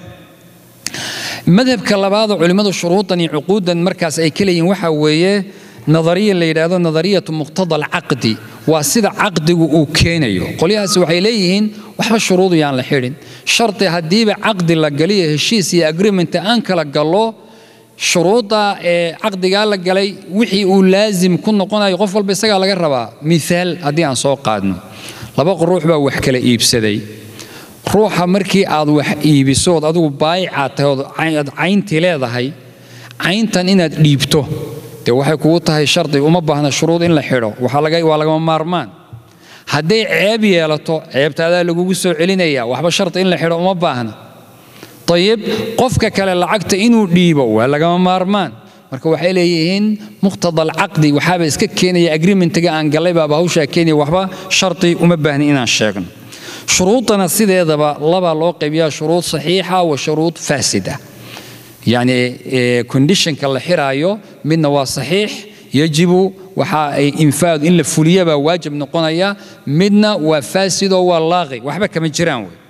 madhabka labaadoo culimmadu shuruudan iyo cuquudan markaas ay ka leeyihin waxaa weeye nadariya la yidhaahdo nadariyatu muqtada alcaqdi waa sida caqdigu uu keenayo qolyahaasi waxay leeyihiin waxba shuruudu yaan la xidhin shardi haddiiba caqdi la galiyo heshiis iyo agreement aan kala gallo shuruudda ee caqdigaa la galay wixii uu laasim ku noqonayo qof walba isagaa laga rabaa miaal haddii aan soo qaadno laba ruux baa wax kala iibsaday ruuxa markii aad wax iibisood adigu baayicaad tahay ood cayntii leedahay cayntan inaad dhiibto dee waxay kugu tahay shardi uma baahna shuruud in la xidho waa lagama maarmaan hadday ceeb yeelato ceebtaadaa lagugu soo celinaya waxba shardi in la xidho uma baahna ayib qofka kale lacagta inuu dhiibo waa lagama maarmaan marka waxay leeyihiin muqtada alcaqdi waxaaba iska keenaya agreementiga aan gallay baaba hawshaa keenaya waxba shardi uma baahni inaan sheegno shuruudana sideedaba labaa loo qaybiyaa shuruud saxiixa wa shuruud faasida yacni conditionka la xiraayo midna waa saxiix yajibu waxa ay infaad in la fuliyabaa waajib noqonaya midna waa faasidoo waa laaqi waxba kama jiraan wey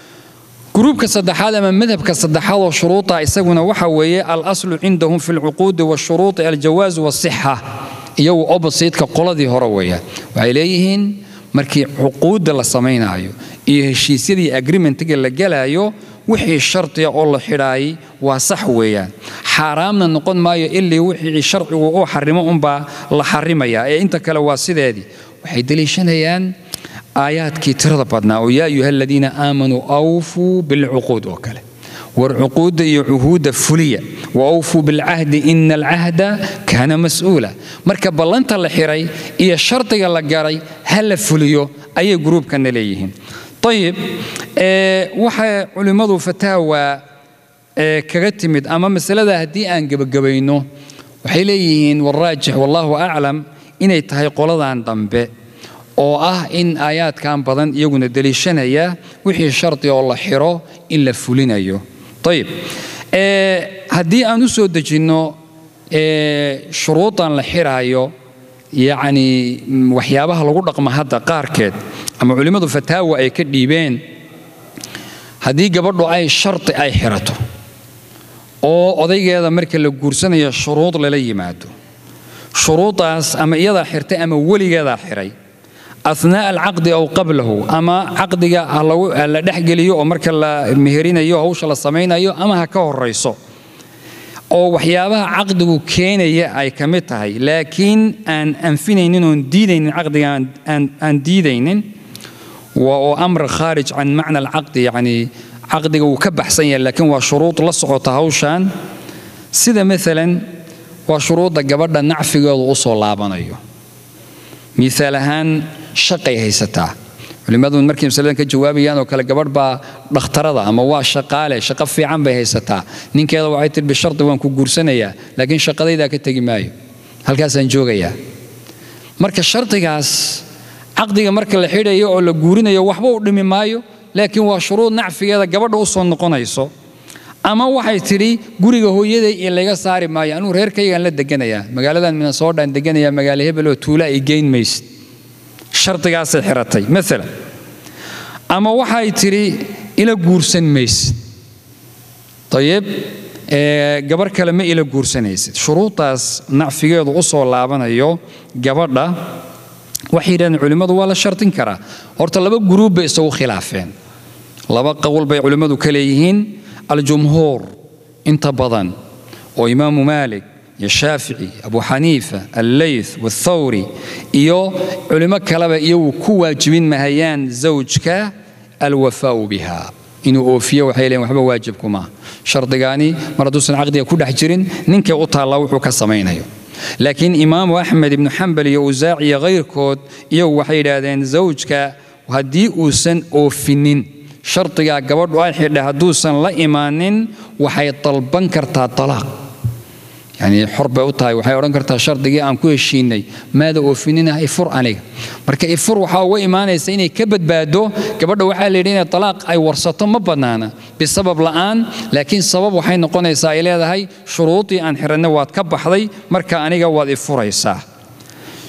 gruubka saddexaad ama madhabka saddexaad oo shuruuda isaguna waxa weeye alaslu cindahum fi lcuquudi washuruudi aljawaaz wasixa iyagu oppositeka qoladii hore weeyaan waxay leeyihiin markii cuquudda la samaynaayo iyo heshiisyadii agreementiga la gelaayo wixii shardiga oo la xidhaayay waa sax weeyaan xaaraamna noqon maayo ilii wixii sharcigu uu xarimo unbaa la xarimayaa ee inta kale waa sideedii waxay deliishanayaan aayaadkii tirada badnaa oo yaa ayuha aladiina aamanuu awfuu bilcuquud oo kale war cuquudda iyo cuhuudda fuliya wa awfuu bilcahdi ina alcahda kaana mas'uula marka ballanta la xiray iyo shardiga la garay ha la fuliyo ayay gruubkana leeyihiin ayib waxay culimmadu fataawa kaga timid ama masalada haddii aan gebagabayno waxay leeyihiin waraajix wallaahu aclam inay tahay qoladan dambe oo ah in aayaadkan badan iyaguna deliishanaya wixii shardi oo la xiro in la fulinayo ayib haddii aan u soo dejinno shuruudan la xiraayo yacni waxyaabaha lagu dhaqma hadda qaarkeed ama culimmadu fataawa ay ka dhiibeen haddii gabadhu ay shardi ay xirato oo odaygeeda marka la guursanayo shuruud lala yimaado shuruudaas ama iyadaa xirtay ama weligeedaa xiray أثناء العقد أو قبله أما عقدك la dhexgeliyo oo marka la meherinayo hawsha la samaynayo ama ha ka horayso oo waxyaabaha caqdigu keenaya ay ka mid tahay laakiin aan anfinaynin oon diidaynin caqdiga aan diidaynin oo amr khaarij can macna alcaqdi yacni caqdiga wuu ka baxsan yahay laakiin waa shuruud la socota hawshan sida maalan waa shuruudda gabadha nacfigeedu u soo laabanayo miaal ahaan shaqay haysataa culimmadu markay masaladan ka jawaabayaan oo kale gabadh baa dhakhtarada ama waa shaqaale shaqo fiican bay haysataa ninkeeda waxay tihi bishardi waan ku guursanayaa laakiin shaqadaydaa ka tegi maayo halkaasaan joogayaa marka shardigaas caqdiga marka la xidhayo oo la guurinayo waxba u dhimi maayo laakiin waa shuruud nacfigeeda gabadha u soo noqonayso ama waxay tidhi guriga hooyaday iyo layga saari maayo anugu reerkaygaan la deganayaa magaaladan minnesodaan deganayaa magaalo hebel oo tuula ay geyn maysid shardigaasay xiratay maalan ama waxay tidhi ila guursan maysid ayib gabar kale ma ila guursanaysid shuruudaas nacfigeedu u soo laabanayo gabadha waxay yidhahdeen culimmadu waa la shardin karaa horta laba guruub bay isagu khilaafeen laba qowl bay culimmadu ka leeyihiin aljumhuur inta badan oo imaamu maalik iyo shaafici abu xaniifa alleyth wathawri iyo culimo kaleba iyagu ku waajibin mahayaan zawjka alwafaau biha inuu oofiyo waxay leeyiin waxba waajibku maaha shardigaani mar hadduusan caqdiga ku dhex jirin ninkay u taallaa wuxuu ka samaynayo laakiin imaamu axmed ibnu xambal iyo usaac iyo kayrkood iyagu waxay yidhaahdeen zawjka haddii uusan oofinin shardigaa gabadhu ay xidha hadduusan la imaanin waxay dalban kartaa talaaq yani xor bay u tahay waxay odhan kartaa shardigii aan ku heshiinay maada oofinina ifur aniga marka ifur waxaa uga imaanaysa inay ka badbaado gabadha waxaa la yidhi inay talaaq ay warsato ma bannaana bisabab la'aan laakiin sabab waxay noqonaysaa ay leedahay shuruudii aan xiranay waad ka baxday marka aniga waad ifuraysaa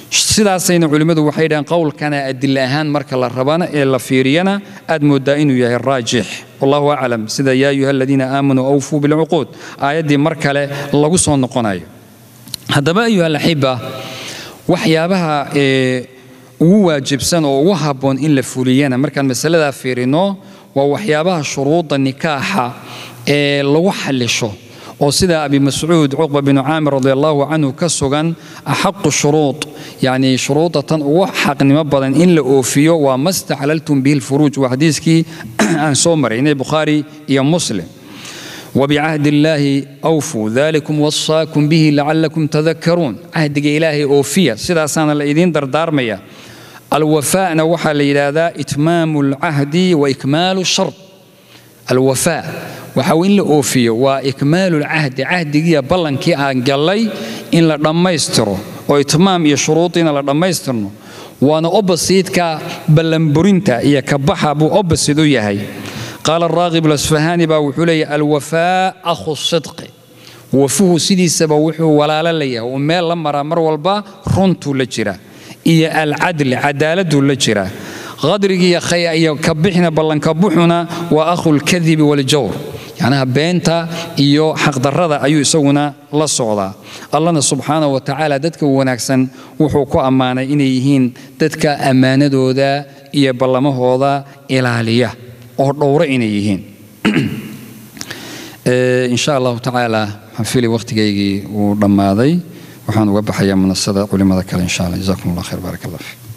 sidaasayna culimmadu waxay dhahaan qowlkana adila ahaan marka la rabana ee la fiiriyana aad moodaa inuu yahay raajix wallahu aclam sida yaa ayuha aladiina aamanuu awfuu bilcuquud aayaddii mar kale lagu soo noqonayo haddaba ayuha alaxiba waxyaabaha ee ugu waajibsan oo ugu habboon in la fuliyana markaan masaladaa fiirino waa waxyaabaha shuruudda nikaaxa ee lagu xallisho oo sida abi mascuud cuqba binu caamir radi allahu canhu ka sugan axaqu shuruud yacni shuruudda tan ugu xaqnimo badan in la oofiyo waa ma staxlaltum bihi lfuruuj waa xadiiskii aan soo maraynay bukhaari iyo muslim وبعهد الله أوفوا ذلكم وصاكم به لعلكم تذكرون عهد إلهي أوفية سيدا سانا الإذين دردار ميا الوفاء نوحى لإلى إتمام العهد وإكمال الشرط الوفاء وحاول لأوفية وإكمال العهد عهد جيا بلن كي أنجلي إن لما يستروا وإتمام يشروطنا لما يستروا وأنا أبسيط كبلن برنتا إيا كبحا بو أبسيدو يهي قال الراغب الأسفهاني با وحولي الوفاء أخو الصدق وفوه سيدي سبا وحو ولا لليه وميل لما مر والبا رنتو لجرا إيا العدل عدالة لجرا غدرك يا خيا إيا كبحنا بلن كبحنا وأخو الكذب والجور يعني بينتا إيو حق درada ayuu isaguna la socdaa allahna subxaanahu wa tacaala dadka wanaagsan wuxuu ku ammaanay inay yihiin dadka ammaanadooda iyo ballamahooda ilaaliya oo dhowro inay yihiin insha allahu tacaala waxaan fili wakhtigaygii uu dhammaaday waxaan uga baxayaa munasada culimada kale insha allah jazakum allah khayr baarak allah fiik